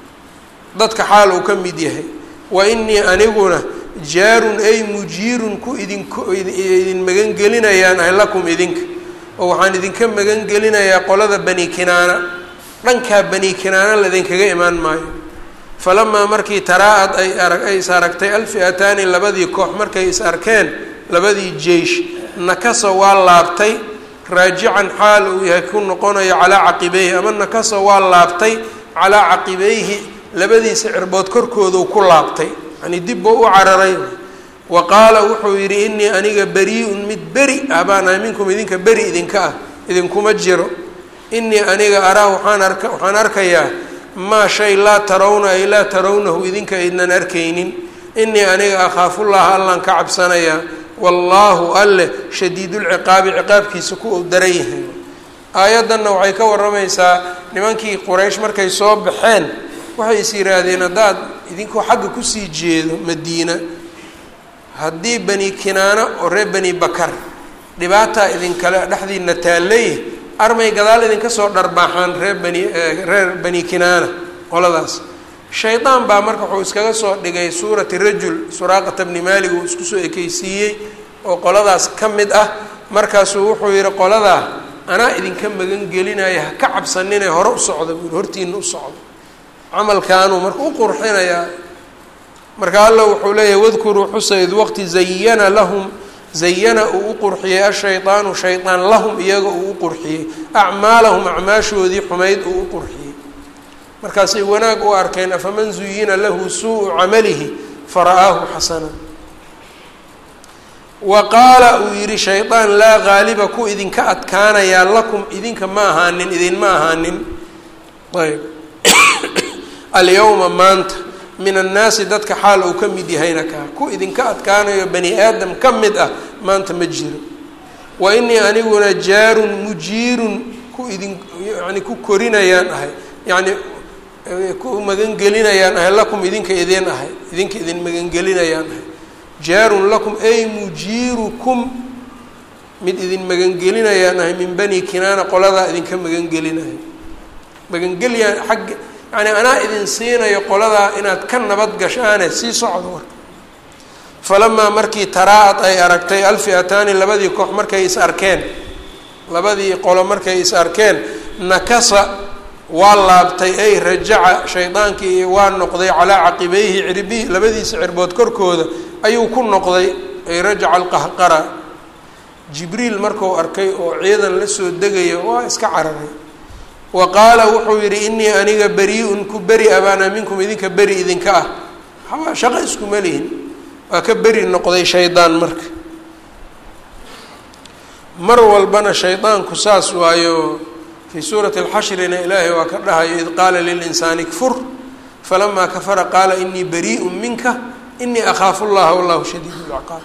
dadka xaal uu ka mid yahay wa inii aniguna jaarun ay mujiirun ku idinku idin magangelinayaan ahay lakum idinka oo waxaan idinka magangelinayaa qolada bani kinaana dhankaa bani kinaana laydinkaga imaan maayo falamaa markii taraa-ad ay arag ay is aragtay alfi'ataani labadii koox markay is arkeen labadii jeish nakasa waa laabtay raajican xaal uu yahay ku noqonayo calaa caqibeyhi ama nakasa waa laabtay calaa caqibeyhi labadiisa cirbood korkooduu ku laabtay yani dib buu u cararay wa qaala wuxuu yidhi inii aniga beri-un mid beri ah baan ahay minkum idinka beri idinka ah idinkuma jiro inii aniga araa waxaan arka waxaan arkayaa maa shay laa tarawna ay laa tarawnahu idinka idnan arkaynin inii aniga akhaafullaha allaan ka cabsanayaa wallaahu alleh shadiidulciqaabi ciqaabkiisa ku ou daran yahay aayaddanna waxay ka warramaysaa nimankii quraysh markay soo baxeen waxay is yidhaahdeen haddaad idinkoo xagga kusii jeedo madiina haddii bani kinaana oo reer bani bakar dhibaataa idinkale dhexdiina taallay armay gadaal idinka soo dharbaaxaan reer bani reer bani kinaana qoladaas shaydaan baa marka wuxuu iskaga soo dhigay suurati rajul suraaqata bni maalik uu isku soo ekeysiiyey oo qoladaas ka mid ah markaasuu wuxuu yihi qoladaa anaa idinka magan gelinaya ha ka cabsanine hore u socda buu yihi hortiina u socdo camalkaanuu marka u qurxinayaa marka alla wuxuu leeyahay wadkuruu xusa id waqti zayana lahum zayana uu u qurxiyey ashaydaanu shaydaan lahum iyaga uu u qurxiyey acmaalahum acmaashoodii xumayd uu u qurxiyey markaasay wanaag u arkeen afaman zuyina lahu suu-u camalihi fara'aahu xasana wa qaala uu yidhi shaydaan laa gaaliba ku idinka adkaanayaa lakum idinka ma ahaanin idinma ahaanin ayb alyawma maanta min annaasi dadka xaal uu ka mid yahayna kaa ku idinka adkaanayo bani aadam ka mid ah maanta ma jiro wa inii aniguna jaarun mujiirun ku idin yani ku korinayaan ahay yacni ku magangelinayaan ahay lakum idinka idin ahay idinka idin magangelinayaan ahay jaarun lakum ay mujiirukum mid idin magangelinayaan ahay min bani kinaana qoladaa idinka magangelinahay magangeliyaan xagga yani anaa idin siinayo qoladaa inaad ka nabad gashaane sii socdo marka falamaa markii taraa-ad ay aragtay alfi'ataani labadii koox markay is arkeen labadii qolo markay is arkeen nakasa waa laabtay ay rajaca shaydaankii waa noqday calaa caqibeyhi cirbihi labadiisa cirbood korkooda ayuu ku noqday ay rajaca alqahqara jibriil markuu arkay oo ciidan la soo degaya waa iska cararay wa qaala wuxuu yidhi inii aniga beri-un ku beri a baana minkum idinka beri idinka ah haba shaqo iskuma lihin waa ka beri noqday shaydaan marka mar walbana shaydaanku saas waayo fii suurati alxashrina ilaahay waa ka dhahayo id qaala lilinsaani kfur falamaa kafara qaala inii bariiءu minka inii akhaafu llaha wallahu shadiid lciqaab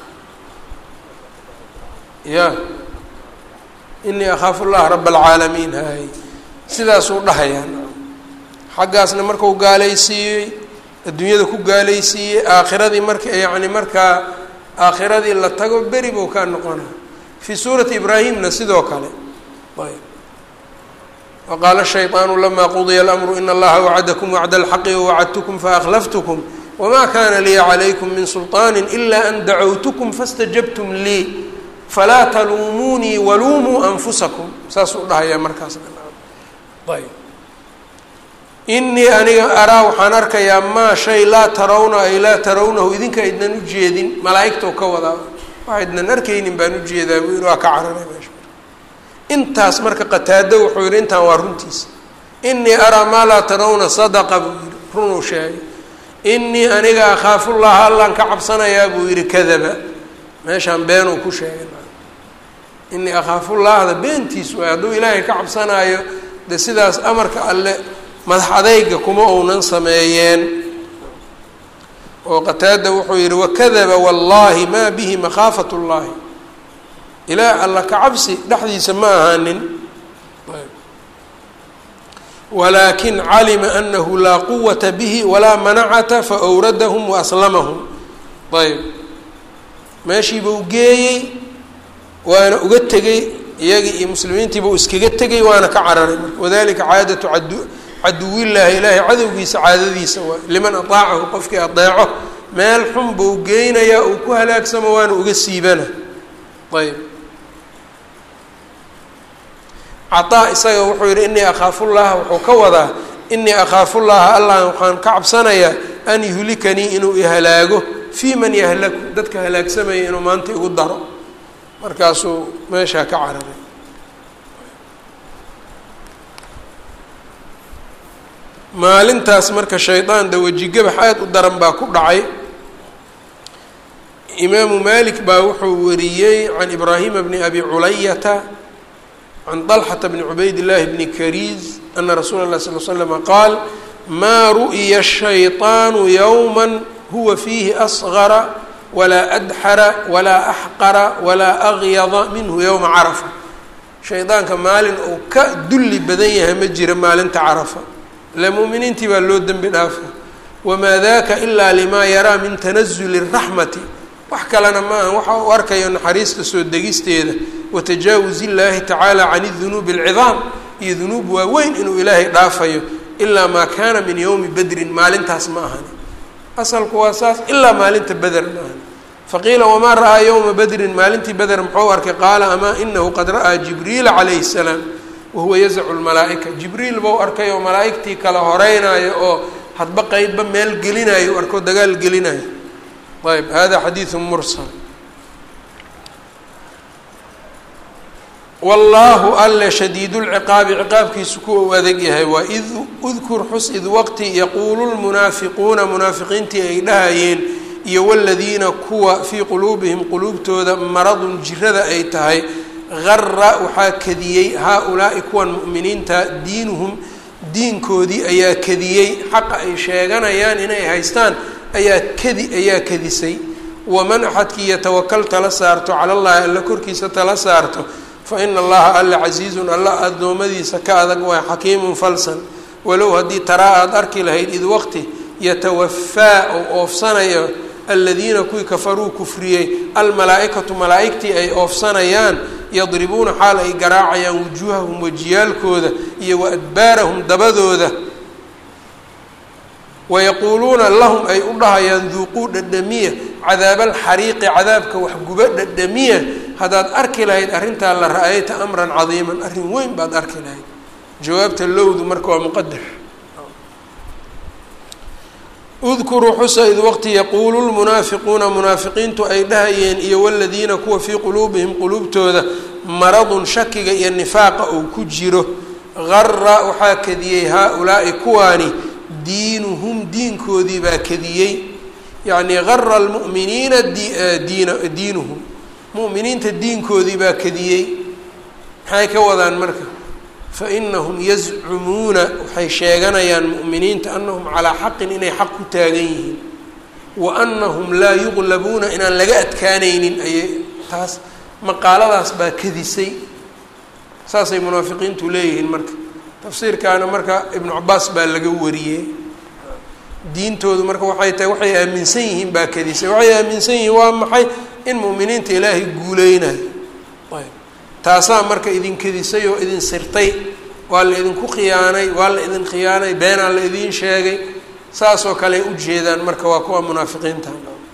ya inii akhaafu llaha raba alcaalamiin hay sidaasuu dhahayaa xaggaasna markau gaalaysiiyey adduunyada ku gaalaysiiyey aakhiradii marka yacni markaa aakhiradii la tago beri buu kaa noqona fii suurati ibraahimna sidoo kale ayb waqaala shayطaanu lama qudiya اlamru in allaha wacadakum wacda alxaqi wawacadtukum faakhlaftkm wma kana liya calaykum min sulطaani ila an dacowtkm faاstajabtum lii falaa taluumunii waluumuu anfusakum saasuu dhahayaa markaas ayb inii aniga araa waxaan arkayaa maa shay laa tarawna ay laa tarawnahu idinka idnan ujeedin malaaigtoo ka wadaa waxa idnan arkaynin baan ujeedaa buu yihi waa ka cararay meesha intaas marka qataado wuxuu yihi intaan waa runtiisa inii araa maa laa tarawna sadaqa buu yihi runuu sheegay inii aniga akhaafullaha allaan ka cabsanayaa buu yihi kadaba meeshaan beenuu ku sheegay inii akhaafullahda beentiis waay hadduu ilaahay ka cabsanaayo de sidaas amarka alle madax adayga kuma uunan sameeyeen oo qataada wuxuu yihi wakadaba wallahi maa bihi makhaafat اllahi ilaa alla ka cabsi dhexdiisa ma ahaanin walaakin calima anahu laa quwata bihi walaa manacata faawradahum waaslamahum ayb meeshiibuu geeyey waana uga tegey iyagii iyo muslimiintiibuu iskaga tegay waana ka cararay marka wadalika caadatu cadu caduwillaahi ilaahay cadowgiisa caadadiisa waay liman ataacahu qofkii adeeco meel xun buu geynayaa uu ku halaagsamo waana uga siibana ayb cataa isaga wuxuu yihi inii akhaafullaha wuxuu ka wadaa inii akhaafullaha allah waxaan ka cabsanayaa an yuhlikanii inuu ihalaago fii man yahlaku dadka halaagsamaya inuu maanta igu daro markaasuu meeshaa ka cararay maalintaas marka shaydaan dawajigabax aada u daran baa ku dhacay imaamu malik baa wuxuu wariyey can ibraahima bni abi culayata can طalxata bni cubayd llahi bni kariis ana rasuula اlah sal l slama qaal maa ru'ya shayطaanu yowma huwa fiihi asgara walaa adxara walaa axqara walaa agyada minhu yowma carafa shaydaanka maalin uu ka dulli badan yahay ma jira maalinta carafa ile mu'miniintii baa loo dembi dhaafa wamaa daka ilaa limaa yaraa min tanazuli الraxmati wax kalena ma aha waxa uu arkayo naxariista soo degisteeda watajaawuz illaahi tacaala can dunuubi اlcidaam iyo dunuub waaweyn inuu ilaahay dhaafayo ilaa maa kaana min yowmi bedrin maalintaas ma ahani asalku waa saas ilaa maalinta beder ma ahani faqiila wamaa ra'aa yowma bedrin maalintii beder muxuu arkay qaala amaa inahu qad ra'aa jibriila calayhi الsalaam wahuwa yazacu lmalaa'ika jibriil bau arkay oo malaa'igtii kala horeynayo oo hadba qeydba meel gelinayo arkoo dagaal gelinayo ayb hada xadiidu mursal wallaahu alle shadiidu lciqaabi ciqaabkiisu kuwa u adag yahay waa id udkur xus id waqti yaquulu lmunaafiquuna munaafiqiintii ay dhahayeen iyo waladiina kuwa fii quluubihim quluubtooda maradun jirada ay tahay gara waxaa kadiyey haa-ulaa'i kuwan mu'miniinta diinuhum diinkoodii ayaa kadiyey xaqa ay sheeganayaan inay haystaan ayaa kadi ayaa kadisay waman axadkii yatawakal tala saarto cala llahi alla korkiisa tala saarto fa ina allaha alla casiizun alla addoommadiisa ka adag waa xakiimun falsan walow haddii taraa aada arki lahayd id waqti yatawafaa oo oofsanayo aladiina kuwii kafaruu kufriyey almalaa-ikatu malaa-igtii ay oofsanayaan yadribuuna xaal ay garaacayaan wujuuhahum wajiyaalkooda iyo wa adbaarahum dabadooda wayaquuluuna lahum ay u dhahayaan duuquu dhadhamiya cadaabaalxariiqi cadaabka waxguba dhadhamiya haddaad arki lahayd arrintaa la ra-ayta amran cadiiman arrin weyn baad arki lahayd jawaabta lowdu marka waa muqadar udkuruu xusa id waqti yaquulu lmunaafiquuna munaafiqiintu ay dhahayeen iyo waladiina kuwa fii quluubihim quluubtooda maradun shakiga iyo nifaaqa uu ku jiro gara waxaa kadiyey haa-ulaa'i kuwaani diinuhum diinkoodii baa kadiyey yacnii gara almu'miniina diina diinuhum mu'miniinta diinkoodii baa kadiyey maxay ka wadaan marka fa inahum yazcumuuna waxay sheeganayaan mu'miniinta anahum calaa xaqin inay xaq ku taagan yihiin wa anahum laa yuqlabuuna inaan laga adkaanaynin ayay taas maqaaladaas baa kadisay saasay munaafiqiintu leeyihiin marka tafsiirkaana marka ibnu cabaas baa laga wariyey diintoodu marka waxay tahay waxay aaminsan yihiin baa kadisay waxay aaminsan yihiin waa maxay in mu'miniinta ilaahay guuleynayo ayb taasaa marka idin kadisay oo idin sirtay waa la idinku khiyaanay waa la idin khiyaanay beenaa la idiin sheegay saasoo kale u jeedaan marka waa kuwa munaafiqiinta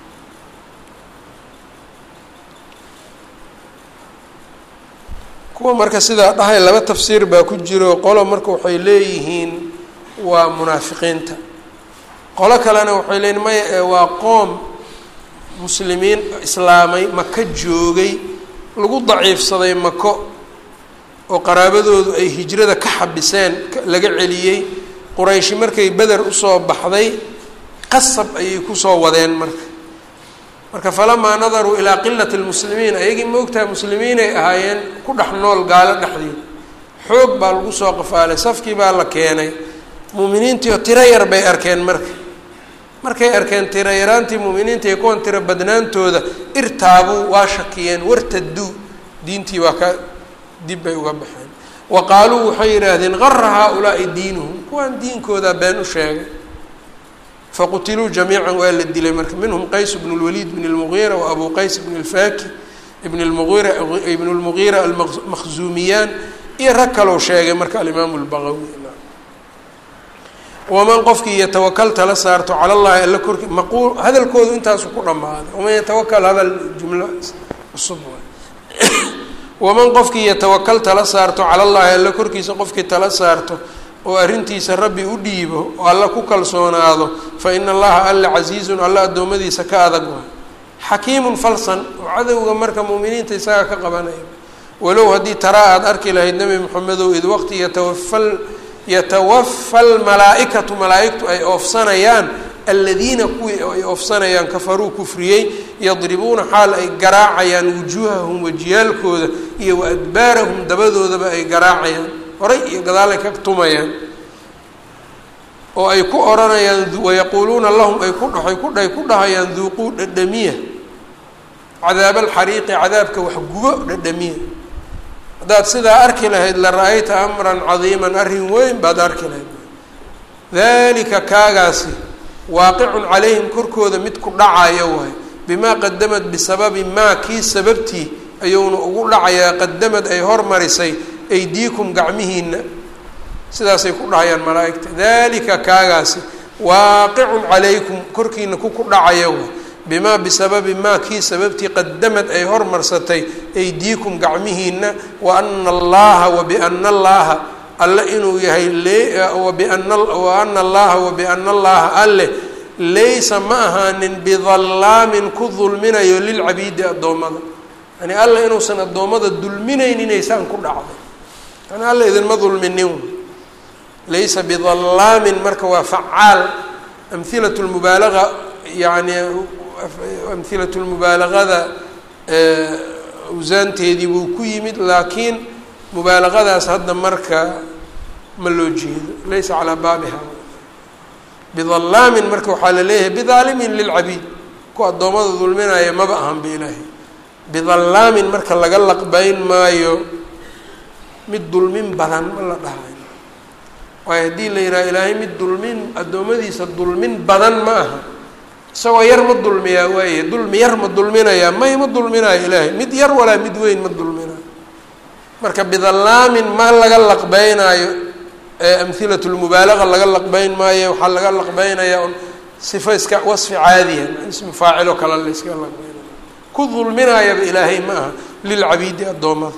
kuwa marka sidaa dhahay laba tafsiir baa ku jiro qolo marka waxay leeyihiin waa munaafiqiinta qolo kalena waxay leeyihin maya waa qoom muslimiin islaamay maka joogay lagu daciifsaday mako oo qaraabadoodu ay hijrada ka xabiseen laga celiyey qurayshi markay beder usoo baxday qasab ayay kusoo wadeen marka marka falamaa nadaruu ilaa qilati lmuslimiin ayagii moogtaha muslimiinay ahaayeen ku dhex nool gaalo dhexdeed xoog baa lagu soo qafaalay safkii baa la keenay muuminiintii oo tiro yar bay arkeen marka markay arkeen tiro yaraantii muuminiinta iyo kuwan tiro badnaantooda irtaabuu waa shakiyeen wartaduu diintii waa ka dib bay uga baxeen wa qaaluu waxay yidhaahdeen gara haa-ulaai diinuhum kuwaan diinkooda been u sheegay faqutiluu jamiican waa la dilay marka minhum qays bnu lwaliid bn lmugiira wa abu qays bn lfaki ibn lmuira ibn lmugiira almakhzuumiyaan iyo rag kalou sheegay marka alimaamu lbagawi waman qofkii yatawakal tala saarto cala llahi alla korki maquul hadalkoodu intaasu ku dhammaaday waman yatawakal hadal jumlo cusub waman qofkii yatawakal tala saarto cala llahi alla korkiisa qofkii tala saarto oo arrintiisa rabbi u dhiibo oo alla ku kalsoonaado fa ina allaha alla casiizun alla addoommadiisa ka adag waay xakiimun falsan oo cadowga marka muuminiinta isaga ka qabanaya walow haddii taraa aada arki lahayd nebi moxamedow id waqti yatawafal yatawafa almalaa-ikatu malaa-igtu ay oofsanayaan aladiina kuwii ay oofsanayaan kafaruu kufriyey yadribuuna xaal ay garaacayaan wujuuhahum wajiyaalkooda iyo wa adbaarahum dabadoodaba ay garaacayaan horay iyo gadaalay ka tumayaan oo ay ku odhanayaan wayaquuluuna lahum ay ku dhaay ku ay ku dhahayaan duuquu dhadhamiya cadaab alxariiqi cadaabka wax gubo dhadhamiya haddaad sidaa arki lahayd la ra-ayta amran cadiiman arrin weyn baad arki lahayd dalika kaagaasi waaqicun calayhim korkooda mid ku dhacayo waay bimaa qadamad bisababi maa kii sababtii ayuuna ugu dhacayaa qadamad ay hormarisay aydiikum gacmihiina sidaasay ku dhahayaan malaa-igta dalika kaagaasi waaqicun calaykum korkiina ku ku dhacayo waay bimaa bisababi maa kii sababtii qadamad ay hormarsatay aydiikum gacmihiina wa ana allaha wa biana allaha alle inuu yahay wabina wa ana allaha wa biana allaha alle laysa ma ahaanin bidallaamin ku dulminayo lilcabiidi addoommada yani alle inuusan addoommada dulminayninaysan ku dhacday yani alle idinma dulminin laysa bidallaamin marka waa facaal amhilat lmubaalaga yani amhilat lmubaalagada awsaanteedii buu ku yimid laakiin mubaalagadaas hadda marka ma loo jeedo laysa calaa baabiha bidallaamin marka waxaa la leeyahay bidaalimin lilcabiid ku addoommada dulminaya maba ahan ba ilaahay bidallaamin marka laga laqbayn maayo mid dulmin badan ma la dhahayo waayo haddii la yidhaha ilaahay mid dulmin addoommadiisa dulmin badan ma aha isagoo yar ma dulmiyaa waaye dulmi yar ma dulminayaa may ma dulminayo ilaahay mid yar walaa mid weyn ma dulminayo marka bidallaamin ma laga laqbeynaayo amhilat lmubaalaga laga laqbeyn maayo waxaa laga laqbeynayaa un sifo iska wasfi caadiya ismi faaciloo kale la iska laqbeynaya ku dulminaayaba ilaahay ma aha lilcabiidi addoommada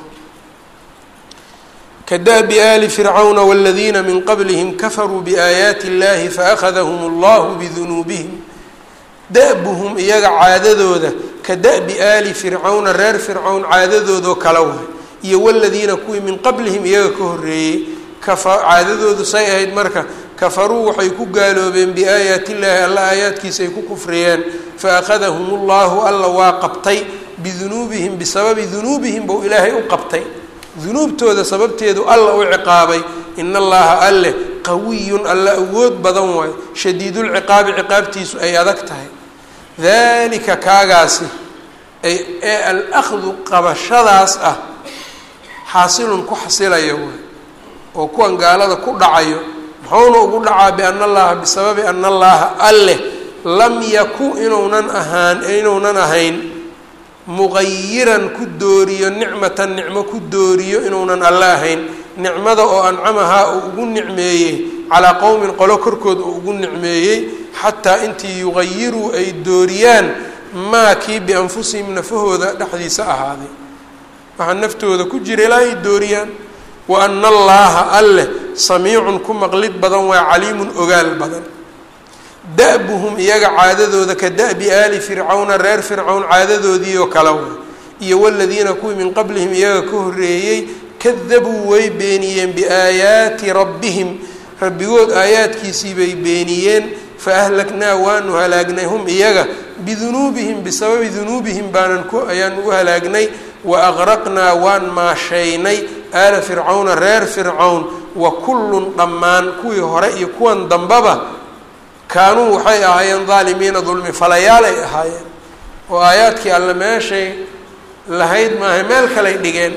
kadabi ali fircawna wاladiina min qablihim kafaruu biaayaati اllahi faأkhadahum اllahu bidunuubihim da-buhum iyaga caadadooda ka da-bi aali fircawna reer fircawn caadadoodoo kala waay iyo waladiina kuwii min qablihim iyaga ka horreeyey kafa caadadoodu say ahayd marka kafaruu waxay ku gaaloobeen biaayaati illaahi alla aayaadkiisa ay ku kufriyeen fa akhadahum ullahu alla waa qabtay bidunuubihim bisababi dunuubihim buu ilaahay u qabtay dunuubtooda sababteedu alla u ciqaabay in allaha alleh qawiyun alla awood badan waayo shadiidulciqaabi ciqaabtiisu ay adag tahay dalika kaagaasi ay ee al-akhdu qabashadaas ah xaasilun ku xasilayo waay oo kuwan gaalada ku dhacayo muxuuna ugu dhacaa biana allaha bisababi ana allaha alleh lam yaku inuunan ahaan inuunan ahayn muqayiran ku dooriyo nicmatan nicmo ku dooriyo inuunan alle ahayn nicmada oo ancamahaa uu ugu nicmeeyey calaa qowmin qolo korkood uu ugu nicmeeyey xataa intii yuqayiruu ay dooriyaan maa kii bianfusihim nafahooda dhexdiisa ahaaday waxaa naftooda ku jira ilaa ay dooriyaan wa ana allaaha alleh samiicun ku maqlid badan waa caliimun ogaal badan da-buhum iyaga caadadooda ka da-bi aali fircawna reer fircawn caadadoodii oo kale way iyo waladiina kuwii min qablihim iyaga ka horreeyey kadabuu way beeniyeen biaayaati rabbihim rabbigood aayaadkiisii bay beeniyeen fa ahlaknaa waanu halaagnay hum iyaga bidunuubihim bisababi dunuubihim baanan ku ayaan ugu halaagnay wa aqraqnaa waan maashaynay aala fircawna reer fircawn wa kullun dhammaan kuwii hore iyo kuwan dambaba kaanuu waxay ahaayeen daalimiina dulmi falayaal ay ahaayeen oo aayaadkii alle meeshay lahayd maahay meel kaley dhigeen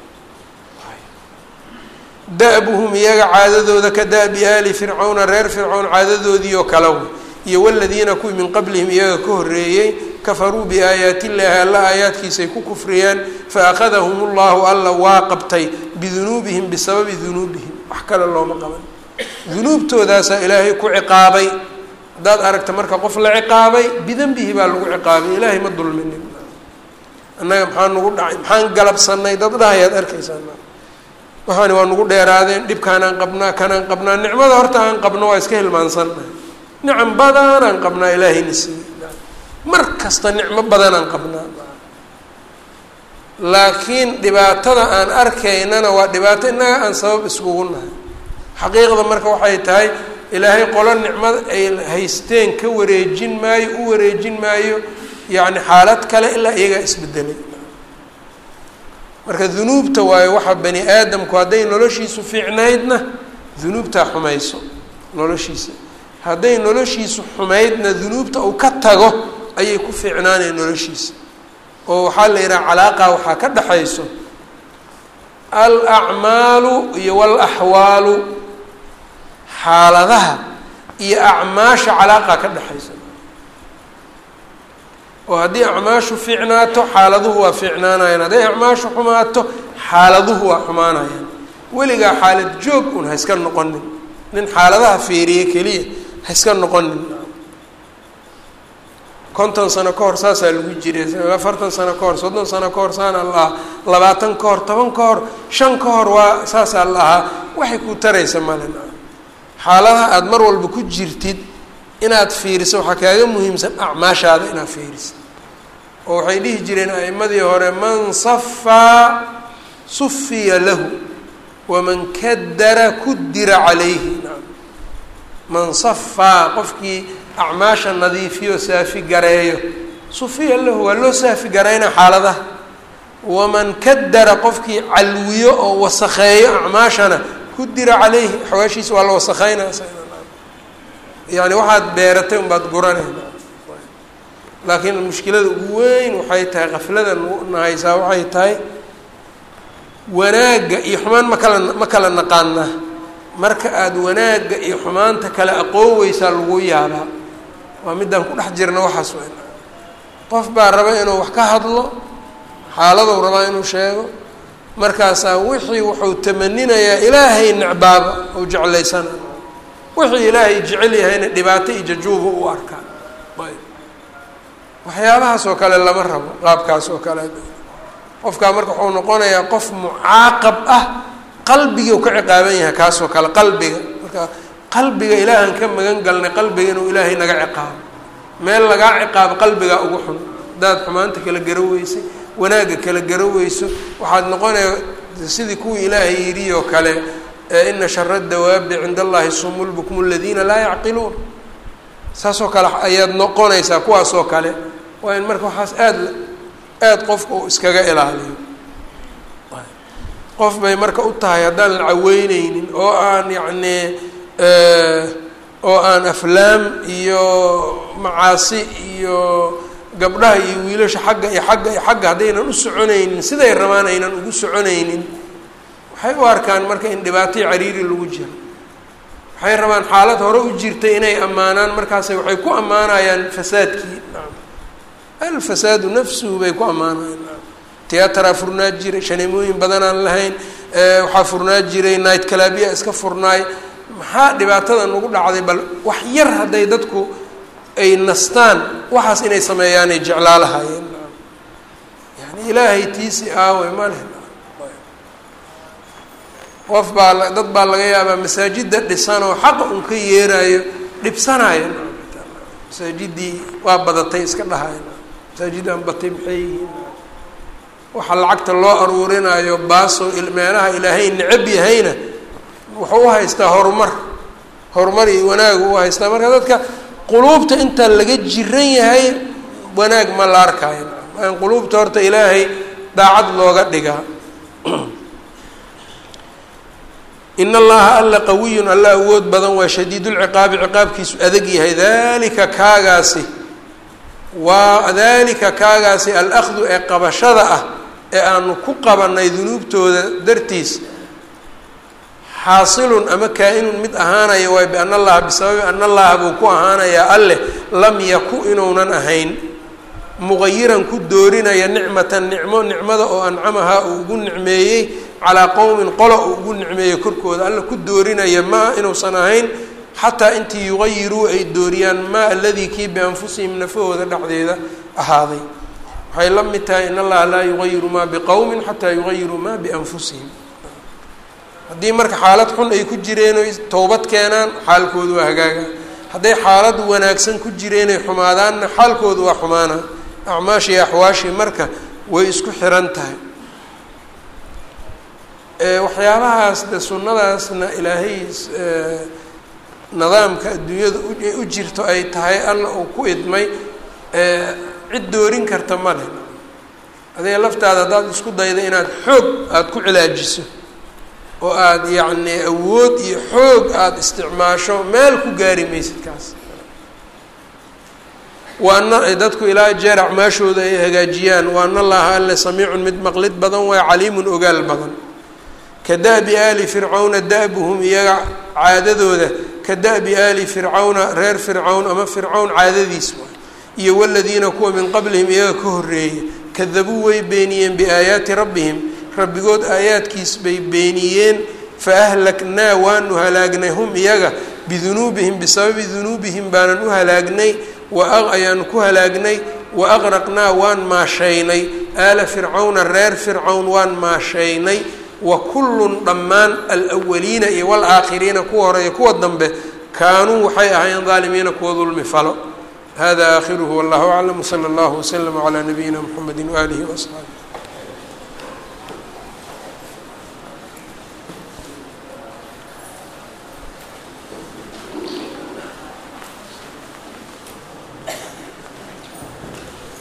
da-buhum iyaga caadadooda ka da-bi aali fircawna reer fircawn caadadoodii oo kale wey iyo waladiina kuwii min qablihim iyaga ka horreeyey kafaruu biaayaati illaahi alla aayaadkiisay ku kufriyeen fa akhadahum llahu alla waa qabtay bidunuubihim bisababi dunuubihim wax kale looma qaban dunuubtoodaasaa ilaahay ku ciqaabay haddaad aragta marka qof la ciqaabay bidanbihi baa lagu ciqaabay ilaahay ma dulminin annaga maxaa nagu dhacay maxaan galabsanay dad dhahayaad arkaysaa waxaani waa nagu dheeraadeen dhibkaanaan qabnaa kanaan qabnaa nicmada horta aan qabno waa iska hilmaansannahay nicam badanaan qabnaa ilaahayna siiyey mar kasta nicmo badanaan qabnaa laakiin dhibaatada aan arkaynana waa dhibaato innaga aan sabab iskugu nahay xaqiiqda marka waxay tahay ilaahay qolo nicmada ay haysteen ka wareejin maayo u wareejin maayo yacni xaalad kale ilaa iyagaa isbedelay marka dunuubta waayo waxaa bani aadamku hadday noloshiisu fiicnaydna dunuubtaa xumayso noloshiisa hadday noloshiisu xumaydna dunuubta uu ka tago ayay ku fiicnaanaya noloshiisa oo waxaa la yidhaha calaaqa waxaa ka dhexayso al acmaalu iyo walaxwaalu xaaladaha iyo acmaasha calaaqa ka dhexaysa oo haddii acmaashu fiicnaato xaaladuhu waa fiicnaanayaan hadday acmaashu xumaato xaaladuhu waa xumaanayaan weligaa xaalad joog un ha iska noqonin nin xaaladaha fiiriye keliya ha iska noqonin konton sano ka hor saasaa lagu jiray afartan sano ka hor soddon sano ka hor saana la ahaa labaatan ka hor toban ka hor shan ka hor waa saasaa la ahaa waxay ku taraysa malen xaaladaha aada mar walba ku jirtid inaad fiiriso waxaa kaaga muhiimsan acmaashaada inaad fiiriso oo waxay dhihi jireen a'imadii hore man safaa sufiya lahu waman kadara kudira calayhi man safaa qofkii acmaasha nadiifiyo saafi gareeyo sufiya lahu waa loo saafi garaynaa xaaladaha waman kadara qofkii calwiyo oo wasakheeyo acmaashana kudira calayhi xawaashiisa waa la wasakheynaa yani waxaad beeratay unbaad guranayna laakiin mushkilada ugu weyn waxay tahay qaflada nahaysaa waxay tahay wanaagga iyo xumaan ma kala ma kala naqaanaa marka aada wanaagga iyo xumaanta kale aqooweysaa lagu yaabaa waa midaan ku dhex jirna waxaas weyn qof baa raba inuu wax ka hadlo xaaladou rabaa inuu sheego markaasaa wixii wuxuu tamaninayaa ilaahay necbaaba ou jeclaysana wixii ilaahay jecel yahayna dhibaato iyo jajuuba u arkaa ayb waxyaabahaas oo kale lama rabo qaabkaas oo kale qofkaa marka wuxuu noqonayaa qof mucaaqab ah qalbigii ka ciqaaban yahay kaasoo kale qalbiga marka qalbiga ilaahan ka magan galnay qalbiga inuu ilaahay naga ciqaabo meel lagaa ciqaabo qalbigaa ugu xun hadaad xumaanta kala garo weysay wanaagga kala garo weyso waxaad noqonaya sidii kuwii ilaahay yidhi oo kale ina shara dawaabi cinda allahi sumulbukmu aladiina laa yacqiluun saasoo kale ayaad noqonaysaa kuwaasoo kale waa in marka waxaas aada aada qofka uu iskaga ilaaliyo qof bay marka u tahay haddaan la caweyneynin oo aan yacnii oo aan aflaam iyo macaasi iyo gabdhaha iyo wiilasha xagga iyo xagga iyo xagga haddaynan u soconaynin siday rabaan aynan ugu soconaynin waxay u arkaan marka in dhibaatoi cariiri lagu jiro waxay rabaan xaalad hore u jirtay inay ammaanaan markaas waxay ku ammaanayaan fasaadkii alfasaadu nafsuhu bay ku ammaanayaan tiyatraa furnaa jiray shaneemooyin badan aan lahayn waxaa furnaa jiray night calabia iska furnaay maxaa dhibaatada nagu dhacday bal wax yar hadday dadku ay nastaan waxaas inay sameeyaanay jeclaa lahaayeen yani ilaahay tiisi aawe ma leh qof baa dad baa laga yaabaa masaajida dhisan oo xaqa un ka yeerayo dhibsanaya masaajidii waa badatay iska dhahay masaajidaan batay maxay yihiin waxaa lacagta loo aruurinayo baaso meelaha ilaahay necab yahayna wuxuu u haystaa horumar horumar iyo wanaagu u haystaa marka dadka quluubta inta laga jiran yahay wanaag ma la arkayo aan quluubta horta ilaahay daacad looga dhigaa in allaha alla qawiyun alla awood badan waa shadiidulciqaabi ciqaabkiisu adag yahay dalika kaagaasi waa dalika kaagaasi alahdu ee qabashada ah ee aanu ku qabanay dunuubtooda dartiis xaasilun ama kaa-inun mid ahaanaya waay bian allaha bisababi an allaha buu ku ahaanayaa alleh lam yaku inuunan ahayn muqayiran ku doorinaya nicmatan nicmo nicmada oo ancamahaa uu ugu nicmeeyey calaa qowmin qola uu ugu nicmeeyey korkooda alla ku doorinaya maa inuusan ahayn xataa intii yuqayiruu ay dooriyaan maa aladii kii bianfusihim nafahooda dhexdeeda ahaaday waxay la mid tahay in allaha laa yugayiru maa biqowmin xataa yugayiruu maa bianfusihim haddii marka xaalad xun ay ku jireen oy towbad keenaan xaalkoodu waa hagaaga hadday xaalad wanaagsan ku jireenay xumaadaanna xaalkoodu waa xumaana acmaashii axwaashii marka way isku xiran tahay waxyaabahaas de sunnadaasna ilaahay nidaamka adduunyada u jirto ay tahay alla uu ku idmay cid doorin karta ma leh adiga laftaada haddaad isku dayda inaad xoog aada ku cilaajiso oo aada yacnii awood iyo xoog aada isticmaasho meel ku gaari maysid kaas waana dadku ilaa jeer acmaashooda ay hagaajiyaan waana allaha alle samiicun mid maqlid badan waa caliimun ogaal badan ka da-bi aali fircawna da-buhum iyaga caadadooda ka da-bi aali fircawna reer fircawn ama fircawn caadadiis waay iyo waladiina kuwa min qablihim iyaga ka horreeyay kadabuu way beeniyeen biaayaati rabbihim rabbigood aayaadkiis bay beeniyeen fa ahlaknaa waanu halaagnay hum iyaga bidunuubihim bisababi dunuubihim baanan u halaagnay wa ayaanu ku halaagnay wa aqraqnaa waan maashaynay aala fircawna reer fircawn waan maashaynay wa kullun dhammaan alwaliina iyo walaakhiriina kuwa hore iyo kuwa dambe kaanuu waxay ahaayeen daalimiina kuwa dulmi falo hada aakhiruhu wallahu aclam wsala allahu waslama calaa nabiyina mxamedi waaalihi waasxaabi